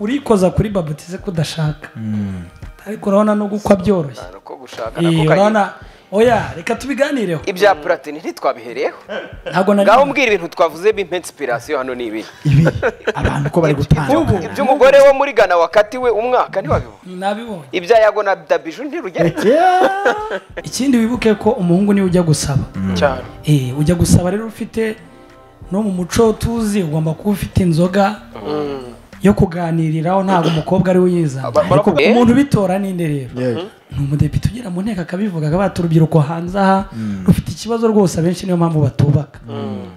urikoza kuri babutize ko udashaka ariko urabona n'ubwo uko byoroshye uko gushaka Iyi, nako urabona kanyine oya reka tubiganireho ibya puratini ntitwabihereyeho ntabwo nari ngaho mbwira ibintu twavuze b'impensipirasiyo hano ni ibi ibi abantu ko bari Ubu. gutanga iby'umugore wo muri gana wakatiwe umwaka ntiwabibona nabibonye ibya yago na dabiju ntirugera ikindi wibuke ko umuhungu niwe ujya gusaba cyane Eh, ujya gusaba rero ufite no mu muco tuzi ugomba kuba ufite inzoga yo kuganiriraho ntabwo umukobwa ari we uyizana Aba- ariko baravuga- umuntu ubitora ninde rero Yego. ni umudepite ugera mu nteko akabivuga akabata urubyiruko hanze aha rufite ikibazo rwose abenshi niyo mpamvu batubaka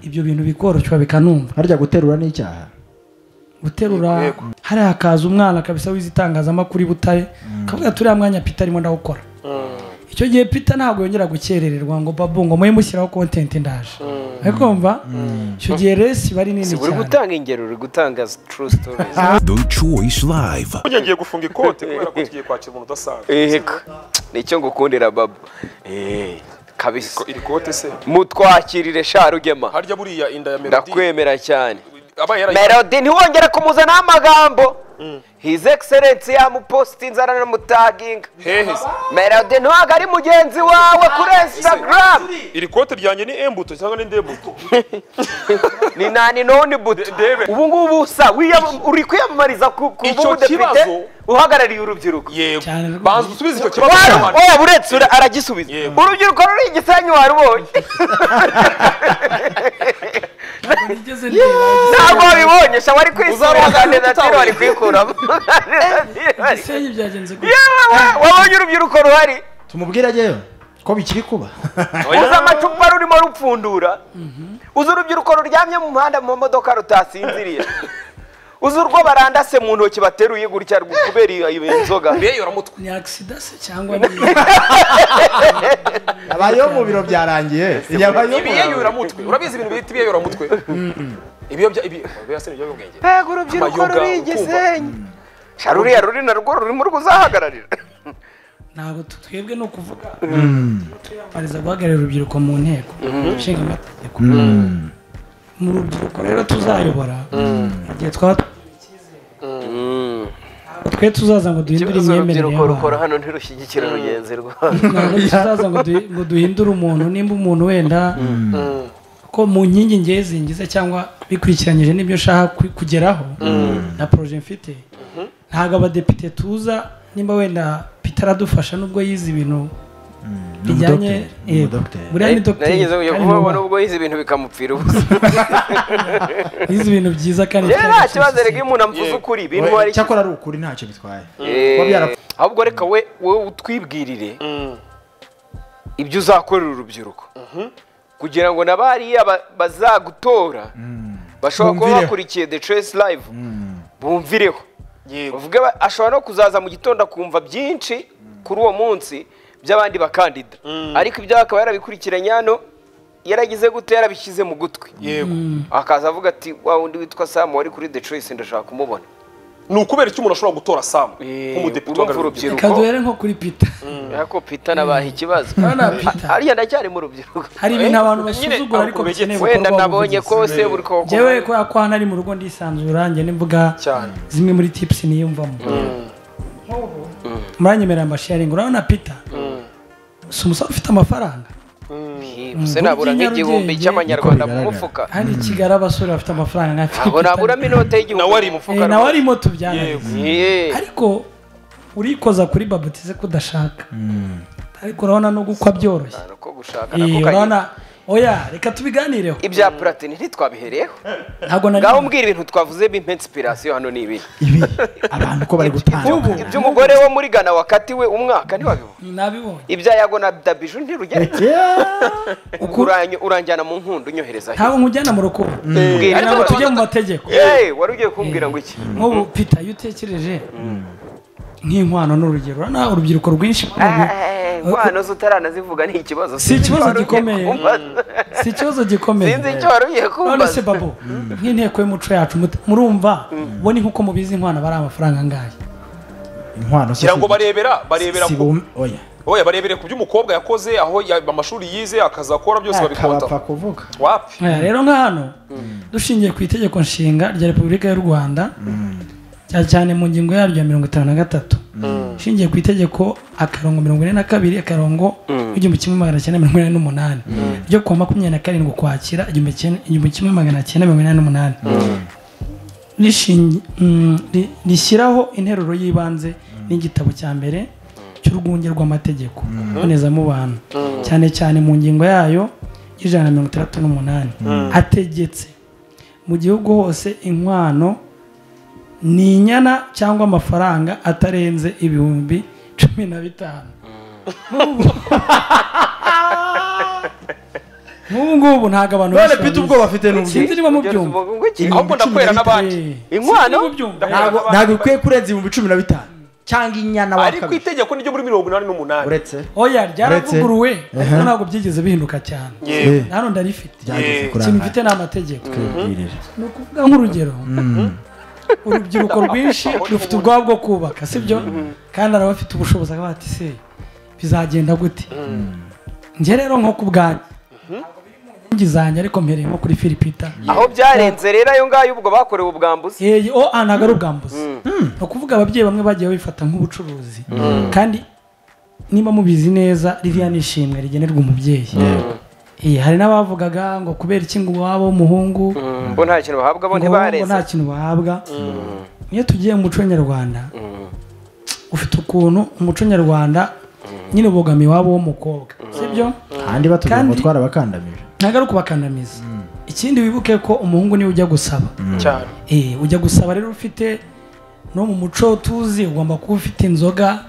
ibyo bintu bikoroshya bikanumva harya guterura ni icyaha guterura Yego. hariya hakaza umwana kabisa wize itangazamakuru i butare akavuga turiya mwanya pita arimo ndawukora icyo gihe pita ntabwo yongera gukerererwa ngo babu ngo muhe mushyiraho kontenti ndaje arikumva icyo gihe resi iba ari nini si uri cyane gutanga ingero uri gutanga true stories The Choice Live. burya ngiye gufunga ikote kubera ko tugiye kwakira umuntu udasanzwe ego nicyo ngukundira babu Eh, kabisa Ko iri kote se mutwakirire sha rugema harya buriya inda ya melody ndakwemera cyane abaye yarayi- melody ntiwongere kumuzanaho amagambo his excellence yamupositinze aranamutaginga hehe se melody ntabwo ari mugenzi wawe kuri instagram iri kote ryanjye ni embuto cyangwa ni ndembuto ni nani none buto ndebe. ubu ngubu sa wiyam- uri kwiyamamariza ku ku Icyo bubu kibazo- depite uhagarariye urubyiruko yego Cyane rwose. banza usubize icyo kibazo Waba- cy'abantu. waba uretse ura- aragisubiza Yego. urubyiruko ruri i gisenyi warubonye Nigeze ndeba, ntabwo wabibonye sha wari Uzaruhagarika kwisubira natiro wari kwikuramo ibisenyi byagenze gutya. Yewe we, wabonye urubyiruko ruhari tumubwire ajyeyo ko bikiri kuba uzi amacupa rurimo rupfundura uzi urubyiruko ruryamye mu muhanda mu modoka rutasinziriye uzi urwo barandase mu ntoki bateruye gutya rw- kubera iyo- iyo nzoga Mbega uramutwe ni agisida se cyangwa ni abayeho mu biro byarangiye yabayeho mu biro. ibiyeyoramutwe urabizi ibintu bita ibiyeyoramutwe ibiyobya ibi oya se ni ibiyobyabwenge mbega urubyiruko Amayoga, ruri i ukumva. gisenyi sha ruriya ruri narwo rurimo rwuzahagararira ntabwo tu- twebwe ni ukuvuga twiyamamariza guhagararira urubyiruko mu nteko nshinga amategeko mu rubyiruko rero tuzayobora igihe twaba twigiriye icyizere twe tuzaza ngo duhindure ikibazo imyemerere urubyiruko rukora y'abantu hano ntirushyigikira rugenzi ntabwo tuzaza ngo du- ngo duhindure umuntu nimba umuntu wenda ko mu nkingi ngiye zingize cyangwa bikurikiranyije n'ibyo nshaka ku- kugeraho na poroje mfite ntabwo abadepite tuza nimba wenda pita aradufasha nubwo yize ibintu Ni bijyanye umudogiteri, ni yego. umudogiteri. buriya ni dogiteri narigeze kujya kandi kumubona nubaha. ubwo yize ibintu bikamupfira ubusa yize ibintu byiza kandi rero cyane nta cyane kibazo reka cyane. iyo umuntu amuvuze ukuri ibintu We, ari cyakora ari ukuri ntacyo bitwaye kuba Eh, byarapfuye ahubwo reka we wowe utwibwirire ibyo uzakorera urubyiruko kugira ngo na bariya ba- bazagutora bashobora kuba Bumvireho. bakurikiye the choice live bumvireho yego bavuge ba- ashobora no kuzaza mu gitondo akumva byinshi kuri uwo munsi by'abandi bakandida ariko ibyo akaba yarabikurikiranye hano yaragize gute yarabishyize mu gutwi yego akaza avuga ati wa wundi witwa samu wari kuri the choice ndashaka kumubona ni ukubera icyo umuntu ashobora gutora samu Eh, nk'umudepite urumva uhagarariye urubyiruko reka duhere nko kuri pita ariko pita nabaha ikibazo Urabona Peter? Ha- hariya ndacyari mu rubyiruko hari ibintu abantu nyine basuzugura ariko abakubegetse. bikeneye gukorwa wenda nabonye ko ubuvugizi. se buri ko Jewe kubera ko hano ari mu rugo ndisanzura njye n'imbuga Cyane. zimwe muri tipusi niyumvamo Nk'ubu, muranyemerera amasharingi urabona pita si umusore ufite amafaranga se nabura nk'igihumbi Nyarugenge. cy'amanyarwanda Niko mu bigaragara. mufuka handi i kigali abasore bafite amafaranga nka ntabwo Peter. naburamo inote y'igihumbi Nawe ari mu mufuka Eh, nawe rwose. arimo tubyana Yego. Eh, ariko urikoza kuri babutize ko udashaka ariko urabona n'ubwo uko byoroshye ntabwo ko gushaka nako Eh, kanyine. urabona oya reka tubiganireho ibya puratini ntitwabihereyeho ntabwo nari ngaho mbwira ibintu twavuze b'impensipirasiyo hano ni ibi ibi abantu ko bari Ubu. gutanga iby'umugore wo muri gana wakatiwe umwaka ntiwabibona nabibonye ibya yago na dabiju ntirugera Uku- Uranyo- uranjyana mu nkundu unyohereza ntabwo nkujyana mu rukundo Mbwira ntabwo icyo tujya mu bavuga. mategeko Eh, wari ugiye kumbwira ngo iki nk'ubu pita iyo utekereje nk'inkwano ni urugero urabona urubyiruko rwinshi nk'ubu, inkwano z'utaranazivuga ni ikibazo Si ikibazo Sinzi icyo wari ugiye gikomeye. kumbaza. si ikibazo gikomeye sinzi icyo wari ugiye none se kumbaza babo nk'inteko y'umuco yacu mut- murumva bo ni nk'uko mubizi inkwano bari amafaranga angahe inkwano ngira ngo barebera barebera si ku bumwe oya oya barebere ku byo umukobwa yakoze aho ya- amashuri yize akazakora byose akabapfa babikonta kuvuga wapi Aya, rero nka hano dushingiye ku itegeko nshinga rya repubulika y'u rwanda cyane cyane mu ngingo yaryo ya mirongo itanu na gatatu ishingiye ku itegeko akarongo mirongo ine na kabiri akarongo igihumbi kimwe magana cyenda mirongo ine n'umunani ryo kuwa makumyabiri na karindwi ukwakira igihumbi cyenda- igihumbi kimwe magana cyenda mirongo ine n'umunani rishingi- mm, ri- rishyiraho interuro y'ibanze n'igitabo cya mbere cy'urwunge rw'amategeko mbonezamubano cyane cyane mu ngingo yayo y'ijana na mirongo itandatu n'umunani ategetse mu gihugu hose inkwano ni inyana cyangwa amafaranga atarenze ibihumbi cumi na bitanu nk'ubu ngubu ntabwo abantu none benshi pita babizi. ubwo bafite n'uburyo sinzi niba mubyumva Ngo iki? Inkwano. ahubwo ndakwera n'abandi Inkwano? inkwano ntabwo ntabwo bikwiye kurenza ibihumbi cumi na bitanu cyangwa inyana wa ariko kabiri itegeko ni ryo muri mirongo inani n'umunani uretse oya ryaravuguruwe Uretse- ariko ntabwo byigeze bihinduka cyane Yewe. na none ndarifite ryageze Eh, ikintu kurangara mfite ni amategeko twibwirire ni ukuvuga nk'urugero urubyiruko rwinshi rufite ubwabo bwo kubaka sibyo kandi hari abafite ubushobozi akaba ati se bizagenda gute njye rero nko ku bwanjye inkingi zanjye ariko mpereye nko kuri filipita aho byarenze rero ayo ngayo ubwo bakorewe ubwambuzi Eh, o ah, ntabwo ari ubwambuzi ni ukuvuga ababyeyi bamwe bagiye babifata nk'ubucuruzi kandi niba mubizi neza ririya ni ishimwe rigenerwa umubyeyi Eh, hari n'abavugaga ngo kubera iki ngo iwabo w'umuhungu bo nta kintu bahabwa bo ngo bo ntibareze nta kintu bahabwa iyo tugiye mu muco nyarwanda ufite ukuntu umuco nyarwanda nyine ubogamiye iwabo w'umukobwa sibyo kandi batubwira ngo Kandi- twarabakandamije ntabwo ari ukubakandamiza ikindi wibuke ko umuhungu niwe ujya gusaba cyane Eh, ujya gusaba rero ufite no mu muco tuzi ugomba kuba ufite inzoga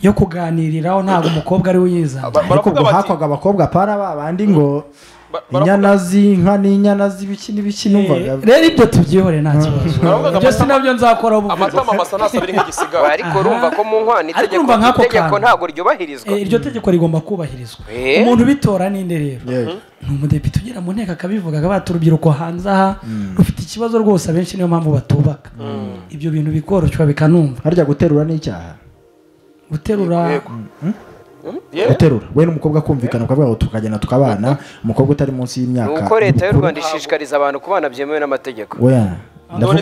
yo kuganiriraho ntabwo umukobwa ari we uyizana Ba- ariko baravuga ubwo bati- hakwaga abakobwa para ba bandi ngo Ba- baravuga- inyana z'inka n'inyana z'ibiki n'ibiki Eh, numvaga rero ibyo tubyihore nta kibazo Baravuga ibyo sinabyo nzakoraho amatama masa nasabira nk'igisigara ariko urumva ko mu nkwano Ariko itegeko urumva nk'ako itegeko kantu. ntabwo ryubahirizwa Eh, iryo tegeko rigomba kubahirizwa Eh. umuntu ubitora ninde rero Yewe. ni umudepite ugera mu nteko akabivugaga bati urubyiruko hanze aha rufite ikibazo rwose abenshi niyo mpamvu batubaka ibyo bintu bikoroshya bikanumva harya guterura n'icyaha guterura Yego. yewe guterura we n'umukobwa kumvikana ukavuga ngo tukagenda tukabana umukobwa utari munsi ni y'imyaka uko leta y'u y'ubukuru. Rwanda ishishikariza abantu kubana byemewe n'amategeko oya none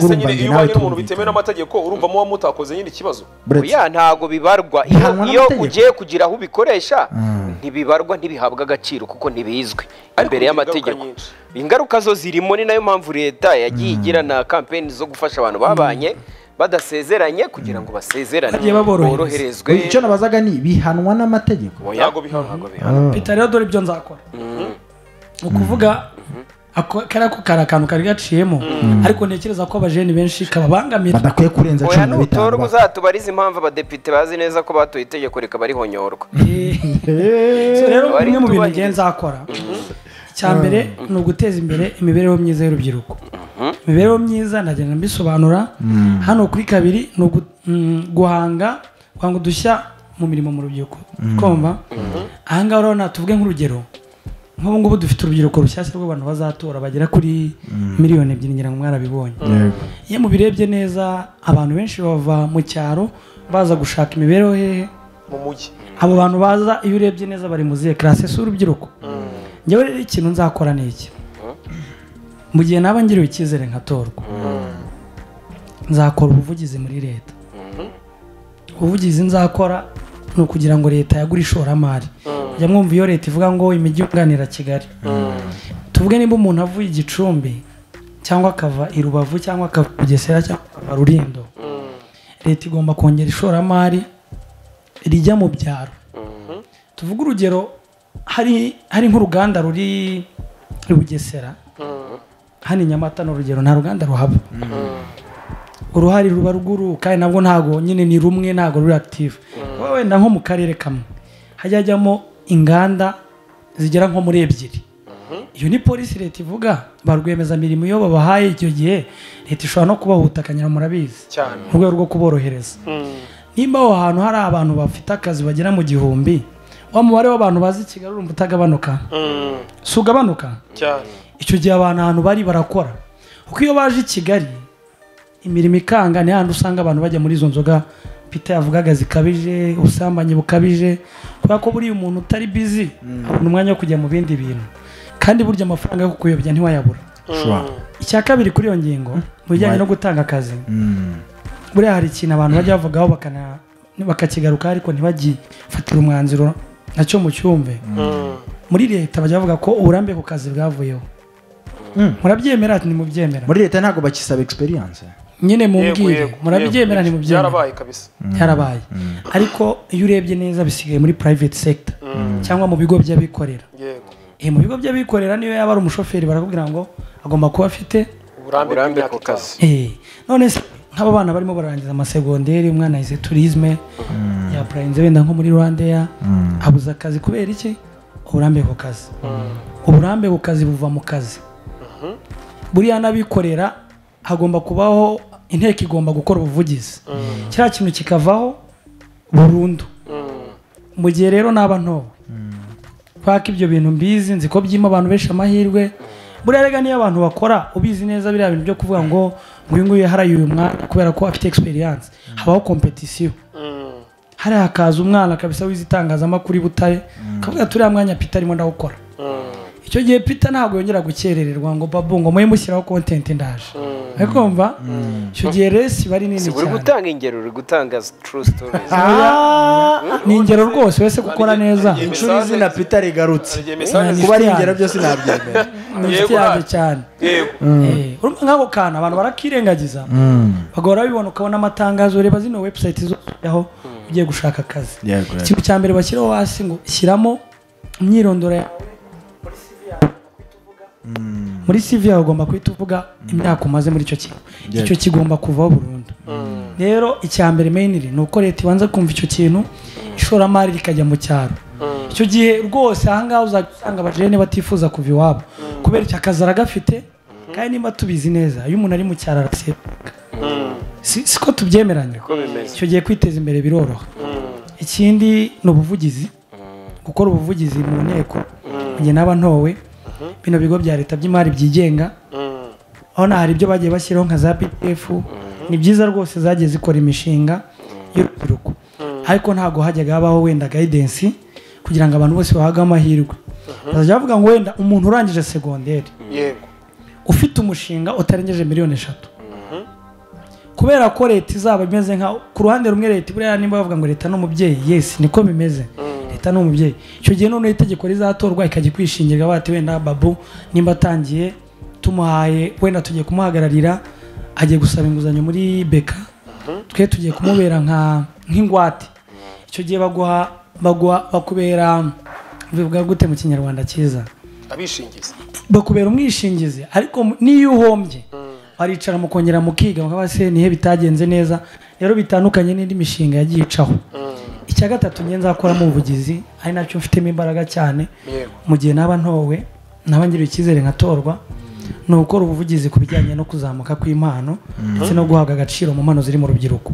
ndavuga se urumva njye nyine iyo nawe ubanye n'umuntu bitemewe tumvikana n'amategeko urumva muba mutakoze nyine ikibazo buretse oya ntago bibarwa iyo, Bihanwa iyo n'amategeko. ugiye kugira aho ubikoresha Mm. ntibibarwa ntibihabwa agaciro kuko ntibizwi Ariko imbere bigira y'amategeko ingaruka nyinshi. ingaruka zo zirimo ni nayo mpamvu leta yagiye igira na kampeni zo gufasha abantu babanye badasezeranye kugira ngo basezerane Bagiye baborohereza. boroherezwe icyo nabazaga ni bihanwa n'amategeko Oya. ntabwo bihana Peter rero dore ibyo nzakora ni ukuvuga ako- kariya ko kari akantu kari gaciyemo ariko ntekereza ko abajeni benshi kababangamira badakwiye kurenza oya cumi na bitanu n'utorwa uzatubarize impamvu abadepite bazi neza ko batoye itegeko rikaba rihonyorwa Eh, Eh, so rero Bari bimwe mu bintu kutubahiriza. ngiye nzakora icya mbere ni uguteza imbere imibereho myiza y'urubyiruko imibereho myiza ndagenda mbisobanura hano kuri kabiri ni ugu- mm, guhanga guhanga udushya mu mirimo mu rubyiruko kumva ahangaha rero natuvuge nk'urugero nk'ubu ngubu dufite urubyiruko rushyashya rw'abantu bazatora bagera kuri miliyoni ebyiri ngira ngo mwarabibonye iyo mubirebye neza abantu benshi bava mu cyaro baza gushaka imibereho hehe mu mujyi abo bantu baza iyo urebye neza bari mu zihe karase si urubyiruko njyewe rero ikintu nzakora ni iki mu gihe naba ngiriwe icyizere nkatorwa nzakora ubuvugizi muri leta ubuvugizi nzakora ni ukugira ngo leta yagure ishoramari jya mwumva iyo leta ivuga ngo imijyi yunganira kigali tuvuge niba umuntu avuye i gicumbi cyangwa akava i rubavu cyangwa akava i bugesera cyangwa akava rurindo leta igomba kongera ishoramari rijya mu byaro tuvuge urugero hari hari nk'uruganda ruri i bugesera hano i nyamata ni urugero nta ruganda ruhaba uruhare ruba ruguru kandi nabwo ntabwo nyine ni rumwe ntabwo ruri active kuba wenda nko mu karere kamwe hajya hajyamo inganda zigera nko muri ebyiri iyo ni polisi leta ivuga ba rwiyemezamirimo iyo babahaye icyo gihe leta ishobora no kubaha ubutaka nyine murabizi cyane mu rwego rwo kuborohereza nimba aho hantu hari abantu bafite akazi bagera mu gihumbi wa mubare w'abantu bazi kigali urumva utagabanuka si ugabanuka cyane icyo gihe abantu ahantu bari barakora kuko iyo baje i kigali imirimo ikanga ni hahandi usanga abantu bajya muri izo nzoga pita yavugaga zikabije ubusambanyi bukabije kubera ko buriya umuntu utari bizi abona umwanya wo kujya mu bindi bintu kandi burya amafaranga yo kukuyobya ntiwayabura ushobora icya kabiri kuri iyo ngingo mu bijyanye no gutanga akazi buriya hari ikintu abantu bajya bavugaho bakana- bakakigarukaho ariko ntibagifatire umwanzuro nacyo mucyumve muri leta bajya bavuga ko uburambe ku kazi bwavuyeho murabyemera ntimubyemera muri leta ntabwo bakisaba experience nyine Yego, mumbwire yego, murabyemera yego. ntimubyemera byarabaye kabisa byarabaye ariko iyo urebye neza bisigaye muri private sector cyangwa mu bigo by'abikorera yego Eh, mu bigo by'abikorera niyo yaba ari umushoferi barakubwira ngo agomba kuba afite uburambe ku kazi Eh, none se nk'aba bana barimo barangiza amasegonderi umwana yize turisme yapurayinze wenda nko muri rwandeya abuze akazi kubera iki uburambe ku kazi uburambe ku kazi buva mu kazi buriya n'abikorera hagomba kubaho inteko igomba gukora ubuvugizi kiriya kintu kikavaho burundu mu gihe rero naba ntowe kubera ko ibyo bintu mbizi nzi ko byima abantu benshi amahirwe buriya rega niyo abantu bakora ubizi neza biriya bintu byo kuvuga ngo nguyu nguyu yaharaye uyu mwana kubera ko afite experience habaho kompetisiyo hariya hakaza umwana kabisa wize itangazamakuru i butare akavuga turiya mwanya pita arimo ndawukora icyo gihe pita ntabwo yongera gukerererwa ngo babu ngo muhe mushyiraho kontenti ndaje uri kumva icyo gihe resi iba ari nini si uri cyane gutanga ingero uri gutanga true stories ni ingero rwose wese gukora neza inshuro izina pita rigarutse igihe mesaje Nani. kuba ari ingero byose nabyemera ni inshuti Yego, yanjye nta- cyane yego Eh, urumva nk'ako kana abantu barakirengagiza bagahora babibona ukabona amatangazo reba zino website zoshyiraho ugiye gushaka akazi Yego, yego. ikintu cya mbere bashyiraho hasi ngo shyiramo imyirondoro yawe muri CV yawe ugomba guhita uvuga imyaka umaze muri icyo kintu Yego. icyo kigomba kuvaho burundu rero icya mbere mainly ni uko leta ibanza kumva icyo kintu ishoramari rikajya mu cyaro icyo gihe rwose ahangaha uzajya usanga abajene batifuza kuva iwabo kubera icyo akazi aragafite kandi niba tubizi neza iyo umuntu ari mu cyaro araseka si si ko tubyemeranya icyo gihe kwiteza imbere biroroha ikindi ni ubuvugizi gukora ubuvugizi mu nteko mu gihe naba ntowe bino bigo bya leta by'imari byigenga aho hari ibyo bagiye bashyiraho nka za pdf ni byiza rwose zagiye zikora imishinga y'urubyiruko ariko ntabwo hajyaga habaho wenda guidance kugira ngo abantu bose bahabwe amahirwe bazajya bavuga ngo wenda umuntu urangije segonderi yego ufite umushinga utarengeje miliyoni eshatu kubera ko leta izaba imeze nka ku ruhande rumwe leta buriya nimba bavuga ngo leta ni umubyeyi yesi niko bimeze leta ni umubyeyi icyo gihe noneho itegeko rizatorwa ikajya ikwishingira bati wenda babu nimba atangiye tumuhaye wenda tugiye kumuhagararira agiye gusaba inguzanyo muri beka twe tugiye kumubera nka nk'ingwate icyo gihe baguha baguha bakubera bivuga gute mu kinyarwanda cyiza abishingizi bakubera umwishingizi ariko mu- n'iyo uhombye baricara mukongera mukiga bakaba se nihe bitagenze neza rero bitandukanye n'indi mishinga yagiye icaho icya gatatu nge nzakoramo ubuvugizi ari nacyo mfitemo imbaraga cyane Yego. mu gihe naba ntowe naba ngiriwe icyizere nkatorwa ni ugukora ubuvugizi ku bijyanye no kuzamuka kw'impano ndetse no guhabwa agaciro mu mpano ziri mu rubyiruko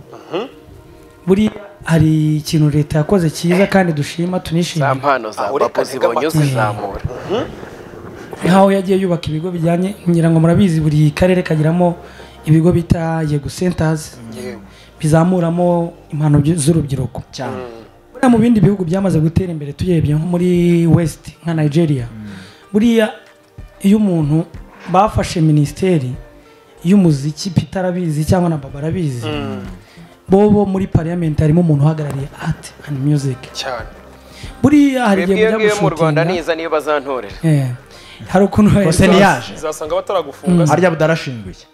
buriya hari ikintu leta yakoze cyiza kandi dushima za tunishimira mpano za Aho papo reka zibonye nigama- uzizamura nk'aho yagiye yubaka ibigo bijyanye ngira ngo murabizi buri karere kagiramo ibigo bita yego centers yego bizamuramo impano byu- z'urubyiruko cyane buriya mu bindi bihugu byamaze gutera imbere turebye nko muri west nka nigeria buriya iyo umuntu bafashe minisiteri y'umuziki peter arabizi cyangwa na baba arabizi bobo muri parliament harimo umuntu uhagarariye art and music cyane buriya hari igihe twebwe iyo mujya ngiyo mu rwanda gushutinga niza niyo bazantorera Eh, hari ukuntu kose ntiyaje uzasanga bataragufunga harya abdara ashinguye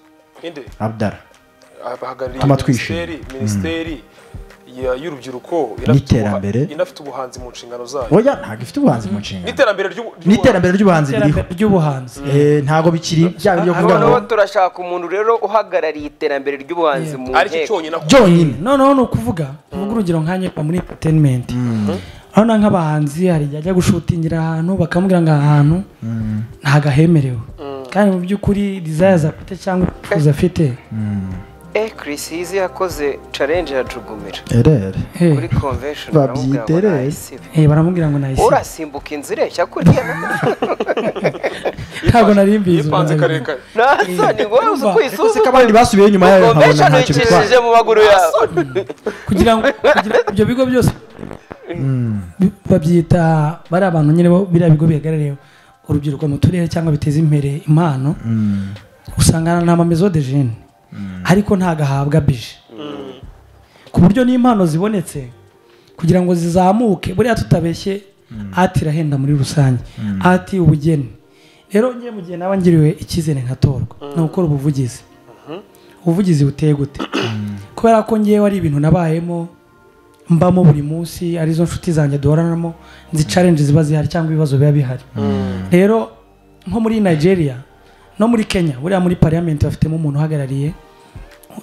inde abdara abahagarariye Tuma twishe. minisiteri minisiteri ya- y'urubyiruko inafite N'iterambere. ubuha- inafite ubuhanzi mu nshingano zayo oya ntabwo ifite ubuhanzi mu nshingano n'iterambere ry'ubu- ry'ubu- n'iterambere ry'ubuhanzi biriho iterambere ry'ubuhanzi Eh, ntabwo bikiri bya byo kuvuga ngo noneho turashaka umuntu rero uhagarariye iterambere ry'ubuhanzi mu ari cyo nteko cyonyine akora byonyine noneho ni ukuvuga uvuga urugero nkanye muri entertainment urabona nk'abahanzi hari igihe ajya gushutingira ahantu bakamubwira ngo aha hantu ntabwo ahemerewe kandi mu by'ukuri desires afite cyangwa ibyifuzo afite eh Chris Hizi yakoze challenge ya Jugumira erere Eh, kuri convention Babyita baramubwira ngo resi. nahisibe. eh, baramubwira ngo nahise urasimbuka inzira ireshya kuriya ntabwo nari mbizi yipanze ubu nabyo. karekare nasoni wowe uzi uko ariko se ko isuzuma abandi basubiye inyuma yayo nkabona convention ntacyo bitwara uyikijije mu maguru yawe kugira ngo kugira ngo ibyo bigo byose bi- babyita bari abantu nyine bo biriya bigo bihagarariye urubyiruko mu turere cyangwa biteza imbere impano usanga nta mamezo de jene ariko ntago ahabwa bije ku buryo n'impano zibonetse kugira ngo zizamuke buriya tutabeshye ati irahenda muri rusange ati ubugeni rero ngiye mu gihe naba ngiriwe icyizere nkatorwa ni ugukora ubuvugizi ubuvugizi buteye gute kubera ko ngewe ari ibintu nabayemo mbamo buri munsi arizo nshuti zanjye duhoranamo nzi challenge ziba zihari cyangwa ibibazo biba bihari rero nko muri nigeria no muri kenya buriya muri parliament bafitemo umuntu uhagarariye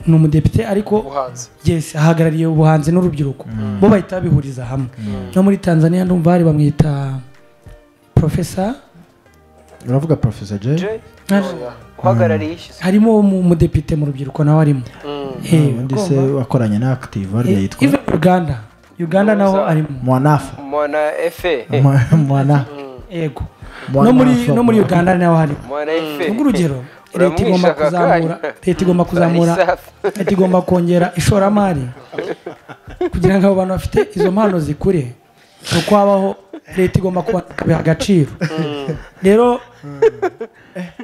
ni umudepite ariko ubuhanzi yes ahagarariye ubuhanzi n'urubyiruko bo bahita babihuriza hamwe no muri tanzania ndumva hari bamwita profesa uravuga profesa jay Jay, uhagarariye ishyize harimo umu- umudepite mu rubyiruko nawe arimo Eh, undi se urumva? wakoranye na active hariya Eh, yitwa even uganda uganda naho arimo mwanafa mwana efe Mwa- mwana yego Mwana no muri Afro. no muri uganda naho harimo mwana efe ubwo urugero leta igomba Uramwishaga kuzamura kanya. leta igomba kuzamura Isafi. leta igomba kongera ishoramari kugira ngo abo bantu bafite izo mpano zikure ni uko habaho leta igomba kuba kubiha agaciro rero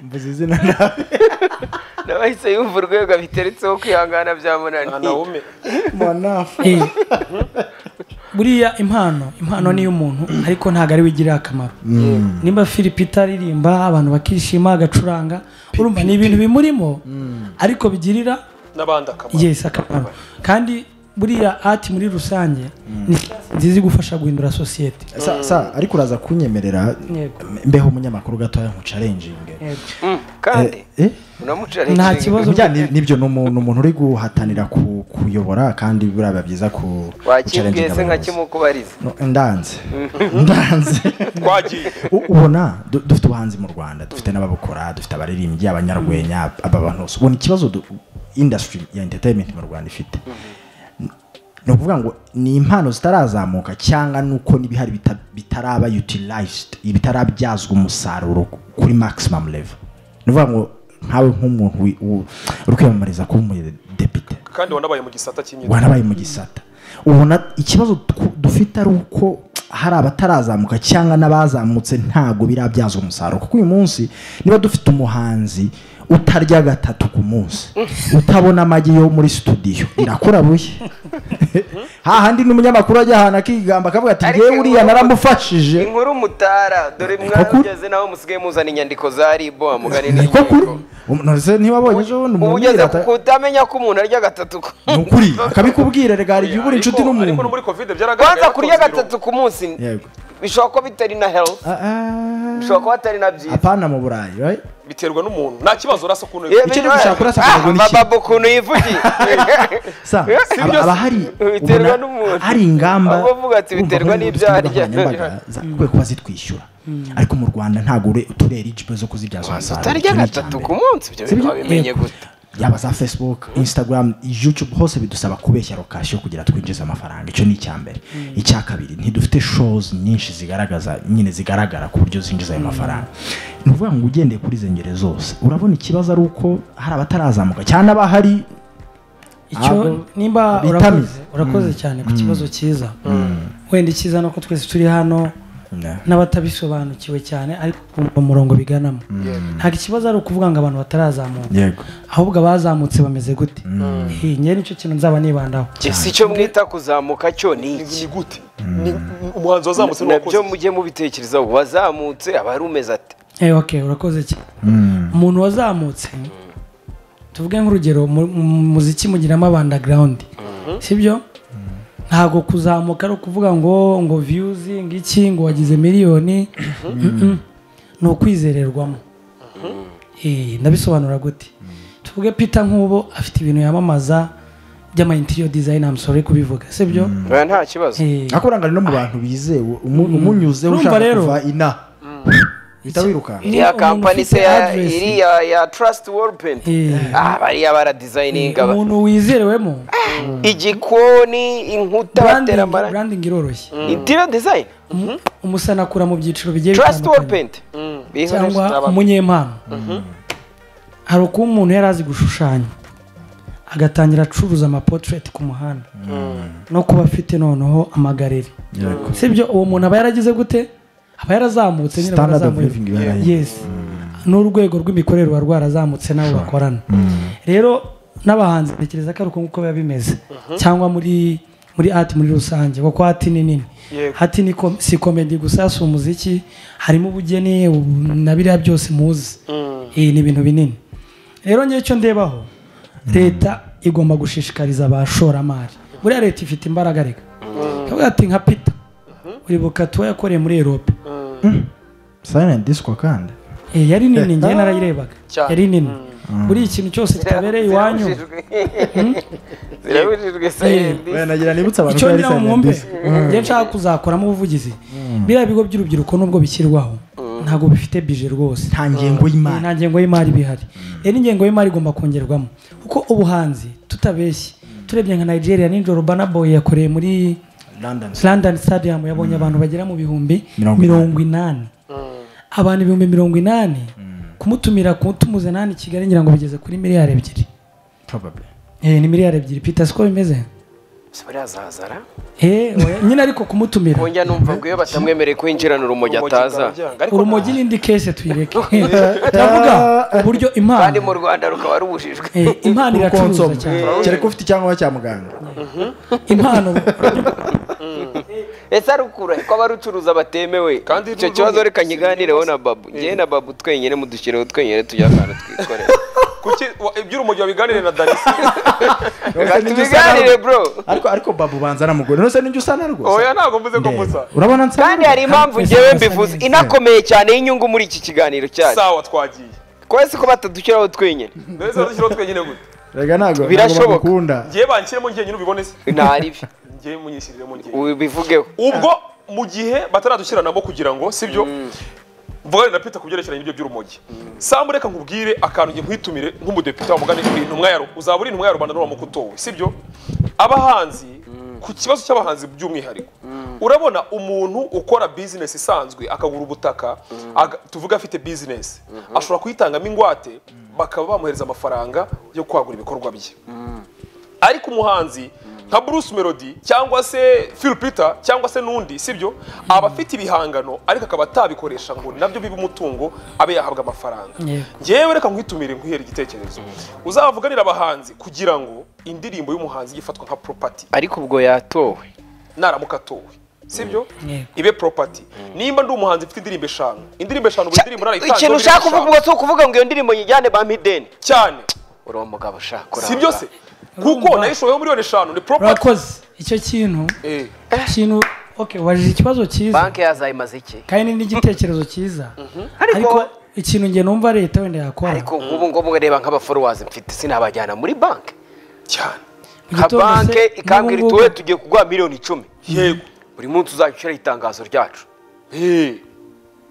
mvuze izina nawe n'abahise yumva urwego biteretseho kwihangana byamunaniye ntawume mwanafa eh, buriya impano impano ni iy'umuntu ariko ntabwo ari we igirira akamaro nimba firipita aririmba abantu bakishima agacuranga urumva ni ibintu bimurimo ariko bigirira n'abandi akamaro yes akamaro kandi buriya ati muri rusange ni siyansi nziza igufasha guhindura sosiyete sa sa ariko uraza kunyemerera Yego. mbeho umunyamakuru gatoya nkucarenjinge Mm, kandi eh unamucara Nta ikinga. kibazo. Bijyanye nibyo ni umuntu umuntu uri guhatanira ku- kuyobora kandi biraba byiza ku wakimbwiye se nka abayobozi. kimukubariza No, ndanze ndanze twagiye U- ubona du- dufite ubuhanzi mu rwanda dufite n'ababukora dufite abaririmbyi abanyarwenya aba bantu bose ubona ikibazo du- industry ya entertainment mu rwanda ifite ni ukuvuga ngo ni impano zitarazamuka cyangwa nuko n'ibihari bita- bitaraba utilized bitarabyazwa umusaruro kuri maximum level ni ukuvuga ngo nkawe nk'umuntu wi- u- uri kwiyamamariza kuba umudepite kandi wanabaye mu gisata cy'imyitozo warabaye mu gisata ubona ikibazo tw- dufite ari uko hari abatarazamuka cyangwa n'abazamutse ntabwo birabyazwa umusaruro kuko uyu munsi niba dufite umuhanzi utarya gatatu ku munsi utabona amagi yo muri studio irakura buye hahandi n'umunyamakuru ajya ahantu akigamba akavuga ati Ariko ngewe uriya inkuru- naramufashije inkuru mutara dore kuri. mwarageze naho musigaye muzana inyandiko za ribu amugani ni ko kuri Um, none niba abonye ejo bundi umuntu ubugeze yirata- kutamenya ko umuntu arya gatatu ku- ni ukuri akabikubwira regara igihe ubura inshuti ariko no n'umuntu muri covid byaragaragaye kwanza kurya yatonze gatatu ku munsi Yego. bishobora kuba bitari na health Ah, ah. bishobora kuba hatari na byiza apana mu burayi right? ibiro. biterwa n'umuntu nta kibazo urasa ukuntu Yewe, icyo bibaye. dushaka kurasa akaguru Ah, ni iki? bababa ukuntu yivugiye sa Si aba byose. aba hari Biterwa ubona n'umuntu. hari ingamba Ahubwo uvuga ati urumva biterwa ko n'ibyo arya. dufite nkoranyambaga zakwiye kuba zitwishyura ariko mu rwanda ntabwo ure uturere ijipo zo kuzibyaza umusaruro utarya Iki ni gatatu icyambere. ku munsi ibyo Si bintu byo? wabimenye Yego. gute yaba za facebook instagram youtube hose bidusaba kubeshya lokasiyo kugira twinjize amafaranga icyo ni icyambere icya kabiri ntidufite shows nyinshi zigaragaza nyine zigaragara ku buryo zinjiza ayo mafaranga ni ukuvuga ngo ugendeye kuri izo ngero zose urabona ikibazo ari uko hari abatarazamuka cyane abahari icyo Abo- nimba bitamize. urakoze urakoze cyane ku kibazo cyiza wenda icyiza ni uko twese turi hano n'abatabisobanukiwe cyane ariko kumva umurongo biganamo ntabwo ikibazo ari ukuvuga ngo abantu batarazamuka yego ahubwo abazamutse bameze gute Eh, ngewe nicyo kintu nzaba nibandaho si cyo mwita kuzamuka cyo ni ni iki ni gute Ni- umuhanzi wazamutse n'uwakoze nabyo mujye mubitekerezaho wazamutse aba ari umeze ati Eh, okay, urakoze cyane umuntu wazamutse tuvuge nk'urugero mu mu muziki mugiramo abandagarawundi sibyo ntabwo kuzamuka ari ukuvuga ngo ngo viyuzi ngo iki ngo wagize miliyoni Mm-mm. ni ukwizererwamo Eh, ndabisobanura gute tuvuge peter nk'ubu afite ibintu yamamaza by'ama interior design amusore kubivuga sibyo oya nta kibazo Eh, ariko urangana no mu bantu bizewe umu- umunyuzeho Urumva ushaka rero- kuva ina uhita wirukanka Ni iriya umuntu kampani se ufite ya- address. iriya ya trust world paint Eh. ah bariya baradizayininga ba- umuntu wizerewemo igikoni inkuta batera branding amarangi branding iroroshye interior design umusana akura mu byiciro bigiye trust world bitandukanye paint cyangwa umunyempano hari uko umuntu yari azi gushushanya agatangira acuruza amapotireti ku muhanda no kuba afite noneho amagareri sibyo uwo muntu aba yaragize gute aba yarazamutse nyine aba standard of yarazamuye. living iba yarahinduwe. yes n'urwego rw'imikorere ruba rwarazamutse n'abo bakorana rero n'abahanzi ntekereza ko ari uko nguko biba bimeze cyangwa muri muri ati muri rusange kuko hati ni nini Yego. hati ni kom- si komedi gusa si umuziki harimo ubugeni ubu- na biriya byose muzi Eh, ni ibintu binini rero ngewe icyo ndebaho leta igomba gushishikariza abashoramari buriya leta ifite imbaraga reka ikavuga ati nka pita uribuka tuwa yakoreye muri erope silent disco kandi Eh, yari nini ngewe narayirebaga Cyane. yari nini buriya ikintu cyose kitabereye iwanyu zirabujijwe sayindi wenda nagira nibutse abantu icyo ko yari ngira ngo silent mwumve disco njye nshaka kuzakoramo ubuvugizi biriya bigo by'urubyiruko nubwo bishyirwaho ntabwo bifite bije rwose nta ngingo y'imana nta ngengo y'imari bihari rero ingengo y'imari igomba kongerwamo kuko ubuhanzi tutabeshye turebye nka nigeria nijoro banaboye yakoreye muri london london stadium yabonye abantu bagera mu bihumbi Mirongo mirongo inani abantu ibihumbi mirongo inani kumutumira kumutumiza nani i kigali ngira ngo bigeze kuri miliyari ebyiri probably Eh, ni miliyari ebyiri pita siko bimeze barazazara Eh, oya, nyine ariko kumutumira bongera numva ngo iyo batamwemereye kwinjirana urumogi ataza urumogi n'indi kese tuyireke turavuga uburyo impano kandi mu rwanda rukaba rubujijwe eh, impano Kuko iracuruza nsoma. cyane kereka ufite icyangombwa cya muganga impano ese arukura ko abarucuruza batemewe Kandi icyo n'ubu- kibazo reka nkiganireho na babu njyewe na babu twenyine mudushyireho twenyine tujya ahantu twikorera kuki wa- iby'urumogi babiganire na danisi Reka Reka ninjye usa tubiganire narwo. bro ariko ariko babu banza namugore nose ninjye usa na rwose oya ntabwo mvuze ko Ndeba. musa urabona nsa kandi hari impamvu njyewe mbivuze inakomeye cyane y'inyungu muri iki kiganiro cyacu sawa twagiye kwese ko batadushyiraho twenyine mbese badushyiraho twenyine gute rega ntago Birashoboka. bakunda ngewe banshyiremo njyenyine ubibone se ntaribyo ngewe munyishyiriremo njyewe ubivugeho ubwo mu gihe bataradushyira nabo kugira ngo sibyo mvugane na Peter ku byerekeranye n'ibyo by'urumogi sambu reka nkubwire akantu nge nkwitumire nk'umudepite wa mugani uri intumwa ya ru- uzaba uri intumwa ya rubanda n'uwamuka utowe sibyo abahanzi ku kibazo cy'abahanzi by'umwihariko urabona umuntu ukora bizinesi isanzwe akagura ubutaka aga- tuvuge afite bizinesi ashobora kuyitangamo ingwate bakaba bamuhereza amafaranga yo kwagura ibikorwa bye ariko umuhanzi nka Bruce Melody cyangwa se Phil Peter cyangwa se n'undi sibyo aba afite ibihangano ariko akaba atabikoresha ngo nabyo bibe umutungo abe yahabwa amafaranga Yego. ngewe reka nkwitumire nkwihere igitekerezo uzavuganira abahanzi kugira ngo indirimbo y'umuhanzi ijye ifatwa nka property ariko ubwo yatowe naramuka atowe sibyo Yego. ibe property nimba ndi umuhanzi mfite indirimbo eshanu indirimbo eshanu buri ndirimbo ikintu narayitanzeho indirimbo ushaka kuvuga eshanu. ubwo si ukuvuga ngo iyo ndirimbo nyijyane ba mideni cyane uri umugabo ushaka si ibyo se kuko Urumva. nayishoboyeho miliyoni eshanu ni property urakoze icyo kintu Eh. ikintu okay wajije ikibazo cyiza banki yazayimaze iki kandi n'igitekerezo cyiza Ariko- ariko ikintu njye numva leta wenda yakora ariko nk'ubu ngubu reba nk'abaforowazi mfite sinabajyana muri banki cyane Mu nka gitondo se, banki ikambwira n'ubu iti ngubu- wowe tugiye kuguha miliyoni icumi yego buri munsi uzajya ushyiraho itangazo ryacu Eh,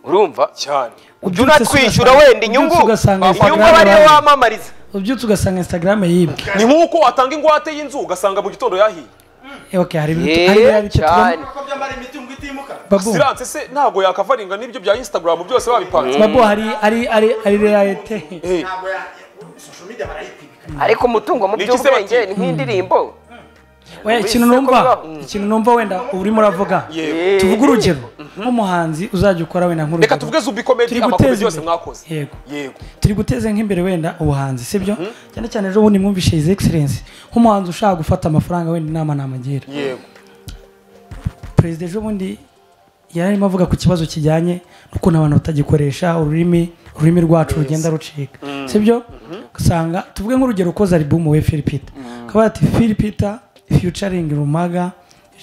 urumva cyane Ubyutse ujya unatwishyura ugasanga- wenda inyungu ubyutse ugasanga inyungu Instagram aba ariyo abantu- wamamariza ubyutse ugasanga instagram yibwe ni nk'uko watanga ingwate y'inzu ugasanga mu gitondo yahiye Eh, okay hari ibintu hari biriya yeee bice tubona- cyane babu siranse se ntabwo yakavaringa n'ibyo bya instagram byose babipanze babu hari ari ari ari realite Eh, ariko umutungo mu Ni iki se by'ubwenge bati? ni nk'indirimbo oya ikintu Wese numva kuvuga- ikintu numva wenda urimo uravuga yego Eh, tuvuge urugero nk'umuhanzi uzajya ukora wenda nk'urugero reka tuvuge zubi komedi turi amakuru guteza byose imbere. mwakoze Yego. yego turi guteza nk'imbere wenda ubuhanzi sibyo cyane cyane ejo bundi mwumvishe his excellence nk'umuhanzi ushaka gufata amafaranga wenda inama namugira yego perezida ejo bundi yari arimo avuga ku kibazo kijyanye n'ukuntu abantu batagikoresha ururimi ururimi rwacu rugenda rucika sibyo usanga tuvuge nk'urugero ukoze alibumu we filipita akaba ati filipita fiyucaringi rumaga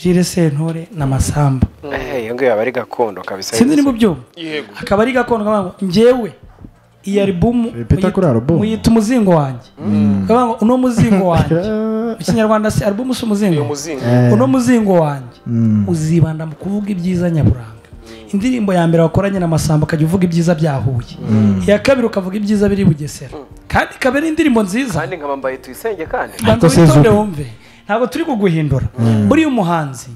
jire sentore na masamba eh, iyo ngiyo aba ari gakondo kabisa sinzi nimba ubyumva Yego. akaba ari gakondo kavuga ngo njyewe iyi alubumu Repeat kuri alubumu. muyita umuzingo wanjye kavuga ngo uno muzingo wanjye mu kinyarwanda se alubumu si umuzingo uyu muzingo uno muzingo wanjye uzibanda mu kuvuga ibyiza nyaburanga indirimbo ya mbere wakoranye na masamba ukajya uvuga ibyiza bya huye iya kabiri ukavuga ibyiza biri bugesera kandi ikaba ari indirimbo nziza kandi nkabambaye tuyisenge kandi banza Ariko witonde Sezuka. wumve ntabwo turi kuguhindura buriya umuhanzi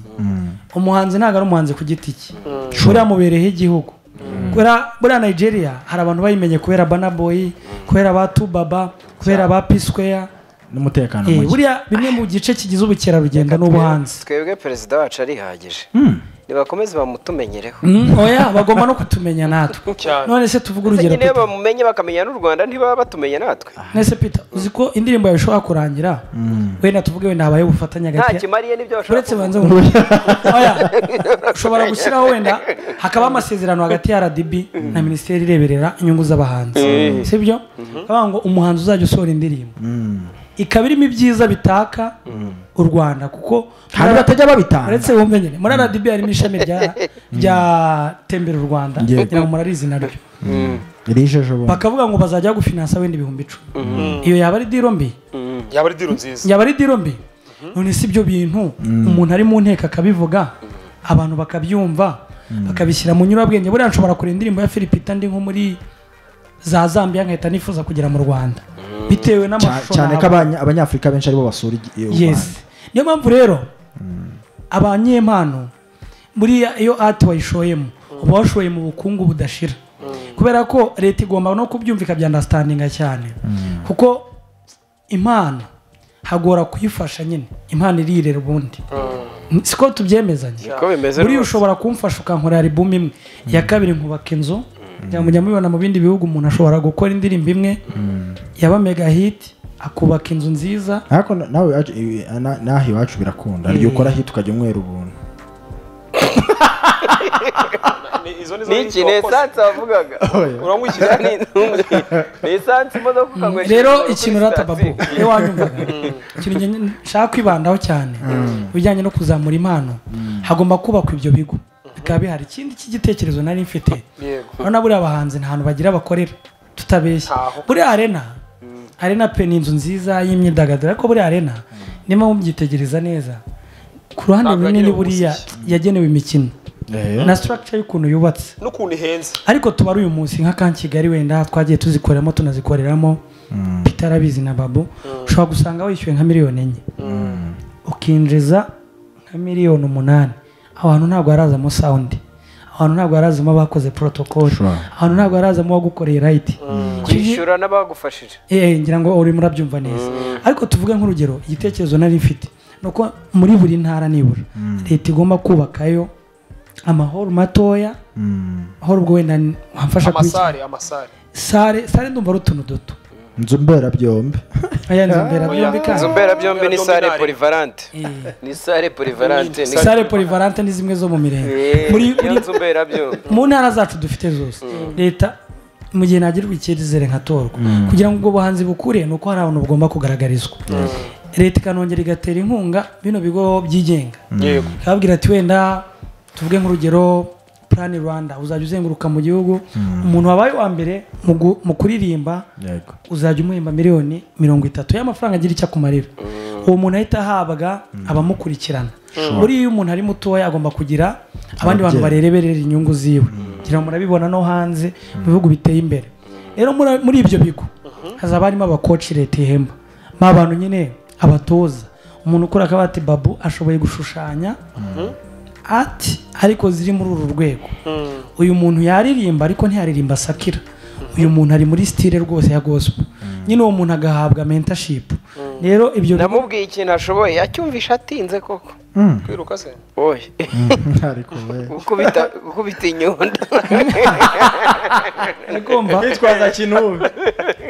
umuhanzi ntabwo ari umuhanzi ku giti cye buriya mubereyeho igihugu Kubera- buriya nigeria hari abantu bayimenye kubera banaboyi kubera ba tubaba kubera ba pisweya n'umutekano muke buriya bimwe mu gice kigize ubukerarugendo n'ubuhanzi twebwe perezida wacu arihagije nibakomeze bamutumenyereho Mm, oya bagomba no kutumenya natwe Cyane. none se tuvuge ndetse urugero nyine iyo Peter. bamumenye bakamenya n'u rwanda ntibaba batumenya natwe none se peter uzi ko indirimbo yawe ishobora kurangira wenda tuvuge wenda habaye ubufatanye nta hagati ya- kimariye n'ibyo bashobora uretse banza ngo oya ushobora gushyiraho wenda hakabaho amasezerano hagati ya rdb na minisiteri ireberera inyungu z'abahanzi sibyo bavuga ngo umuhanzi uzajya usohora indirimbo ikaba irimo ibyiza bitaka u rwanda kuko Hari batajya babitanga. uretse wumve nyine muri rdb harimo ishami rya- rya tembera u rwanda Yego. ngira ngo murarizi naryo rijeje ubu bakavuga ngo bazajya bagufinansa wenda ibihumbi icumi iyo yaba ari diro mbi yaba ari diro nziza yaba ari diro mbi none si ibyo bintu umuntu ari mu nteko akabivuga abantu bakabyumva bakabishyira mu nyurabwenge buriya nshobora kureba indirimbo ya filipita ndi nko muri za zambia nkahita nifuza kugera mu rwanda bitewe Cya- n'amashusho cyane ko nabonye. abanya- abanyafurika benshi aribo basura igi- u Rwanda. yes niyo mpamvu rero abanyempano muri iyo ati wayishoyemo uba washoye mu bukungu budashira kubera ko leta igomba no kubyumva ikabyandasitandinga cyane kuko impano hagora kuyifasha nyine impano irirera ubundi siko tubyemezanye Niko bimeze buriya rwose. ushobora kumfasha ukankorera album imwe iya kabiri nkubaka inzu ngira ngo mujya mubibona mu bindi bihugu umuntu ashobora gukora indirimbo imwe yaba mega hit akubaka inzu nziza ariko na- nawe iwacu- ibi- na- naho iwacu birakunda igihe ukora hit ukajya umwera ubuntu Ni- izo ni zo ni iki ni esansi wavugaga uranywa iki ni ni esansi imodoka ukanywesha rero imodoka ikintu kuri rata babu sitasiyo. iyo wanyumvaga ikintu nge- nshaka kwibandaho cyane ibijyanye no kuzamura impano hagomba kubakwa ibyo bigo bikaba bihari ikindi cy'igitekerezo nari mfite Yego. urabona buriya abahanzi nta hantu bagira bakorera tutabeshya Ntaho. buriya arena arena pe ni inzu nziza y'imyidagaduro ariko buriya arena niba mubyitegereza neza ku ruhande Ntabwo runini yagenewe buriya umuziki. yagenewe imikino na structure y'ukuntu yubatse n'ukuntu ihenze ariko tubara uyu munsi nka kan kigali wenda twagiye tuzikoreramo tunazikoreramo bitarabizi na babu ushobora gusanga wishyuye nka miliyoni enye ukinjiza nka miliyoni umunani abantu ntabwo harazamo sawundi abantu ntabwo harazamo abakoze porotokoli Sure. abantu ntabwo harazamo uwagukoreye rayiti kwishyura n'abagufashije Eh, ngira ngo urimo urabyumva neza ariko tuvuge nk'urugero igitekerezo nari mfite ni uko muri buri ntara nibura leta igomba kubakayo amahoro matoya aho ubwo wenda ni- wamfasha kubiki- amasare amasare sare sare ndumva ari utuntu duto inzu mberabyombi aya nzu mberabyombi inzu kandi mberabyombi ni sale Mberabyombi polivalante Eh, ni sale polivalante ni sare polivalante ni zimwe zo mu mirenge Eh, muri iyo muri- nzu mberabyombi mu ntara zacu dufite zose leta mu gihe nagirwa icyizere nkatorwa kugira ngo ubwo buhanzi bukure ni uko hari abantu bugomba kugaragarizwa leta ikanongera igatera inkunga bino bigo byigenga yego ikababwira ati wenda tuvuge nk'urugero plan rwanda uzajya uzenguruka mu gihugu umuntu wabaye uwa mbere mu gu- mu kuririmba yego uzajya umuhemba miliyoni mirongo itatu y'amafaranga agira icyo akumarira uwo muntu ahita ahabwa abamukurikirana buriya iyo umuntu ari mutoya agomba kugira abandi bantu Ababyeyi. bareberera inyungu ziwe kugira ngo murabibona no hanze mu bihugu biteye imbere rero muri- muri ibyo bigo hazaba harimo abakoci leta ihemba ni abantu nyine abatoza umuntu ukora akabati babu ashoboye gushushanya ati ariko ziri muri uru rwego uyu muntu yaririmba ariko ntiyaririmba sakira uyu muntu ari muri sitire rwose ya gospel nyine uwo muntu agahabwa mentashipu rero ibyo bigo- namubwiye ikintu ashoboye acyumvisha atinze koko kwiruka se oye ariko we gukubita gukubita inyundo ari kumva twitwaza kintu ubu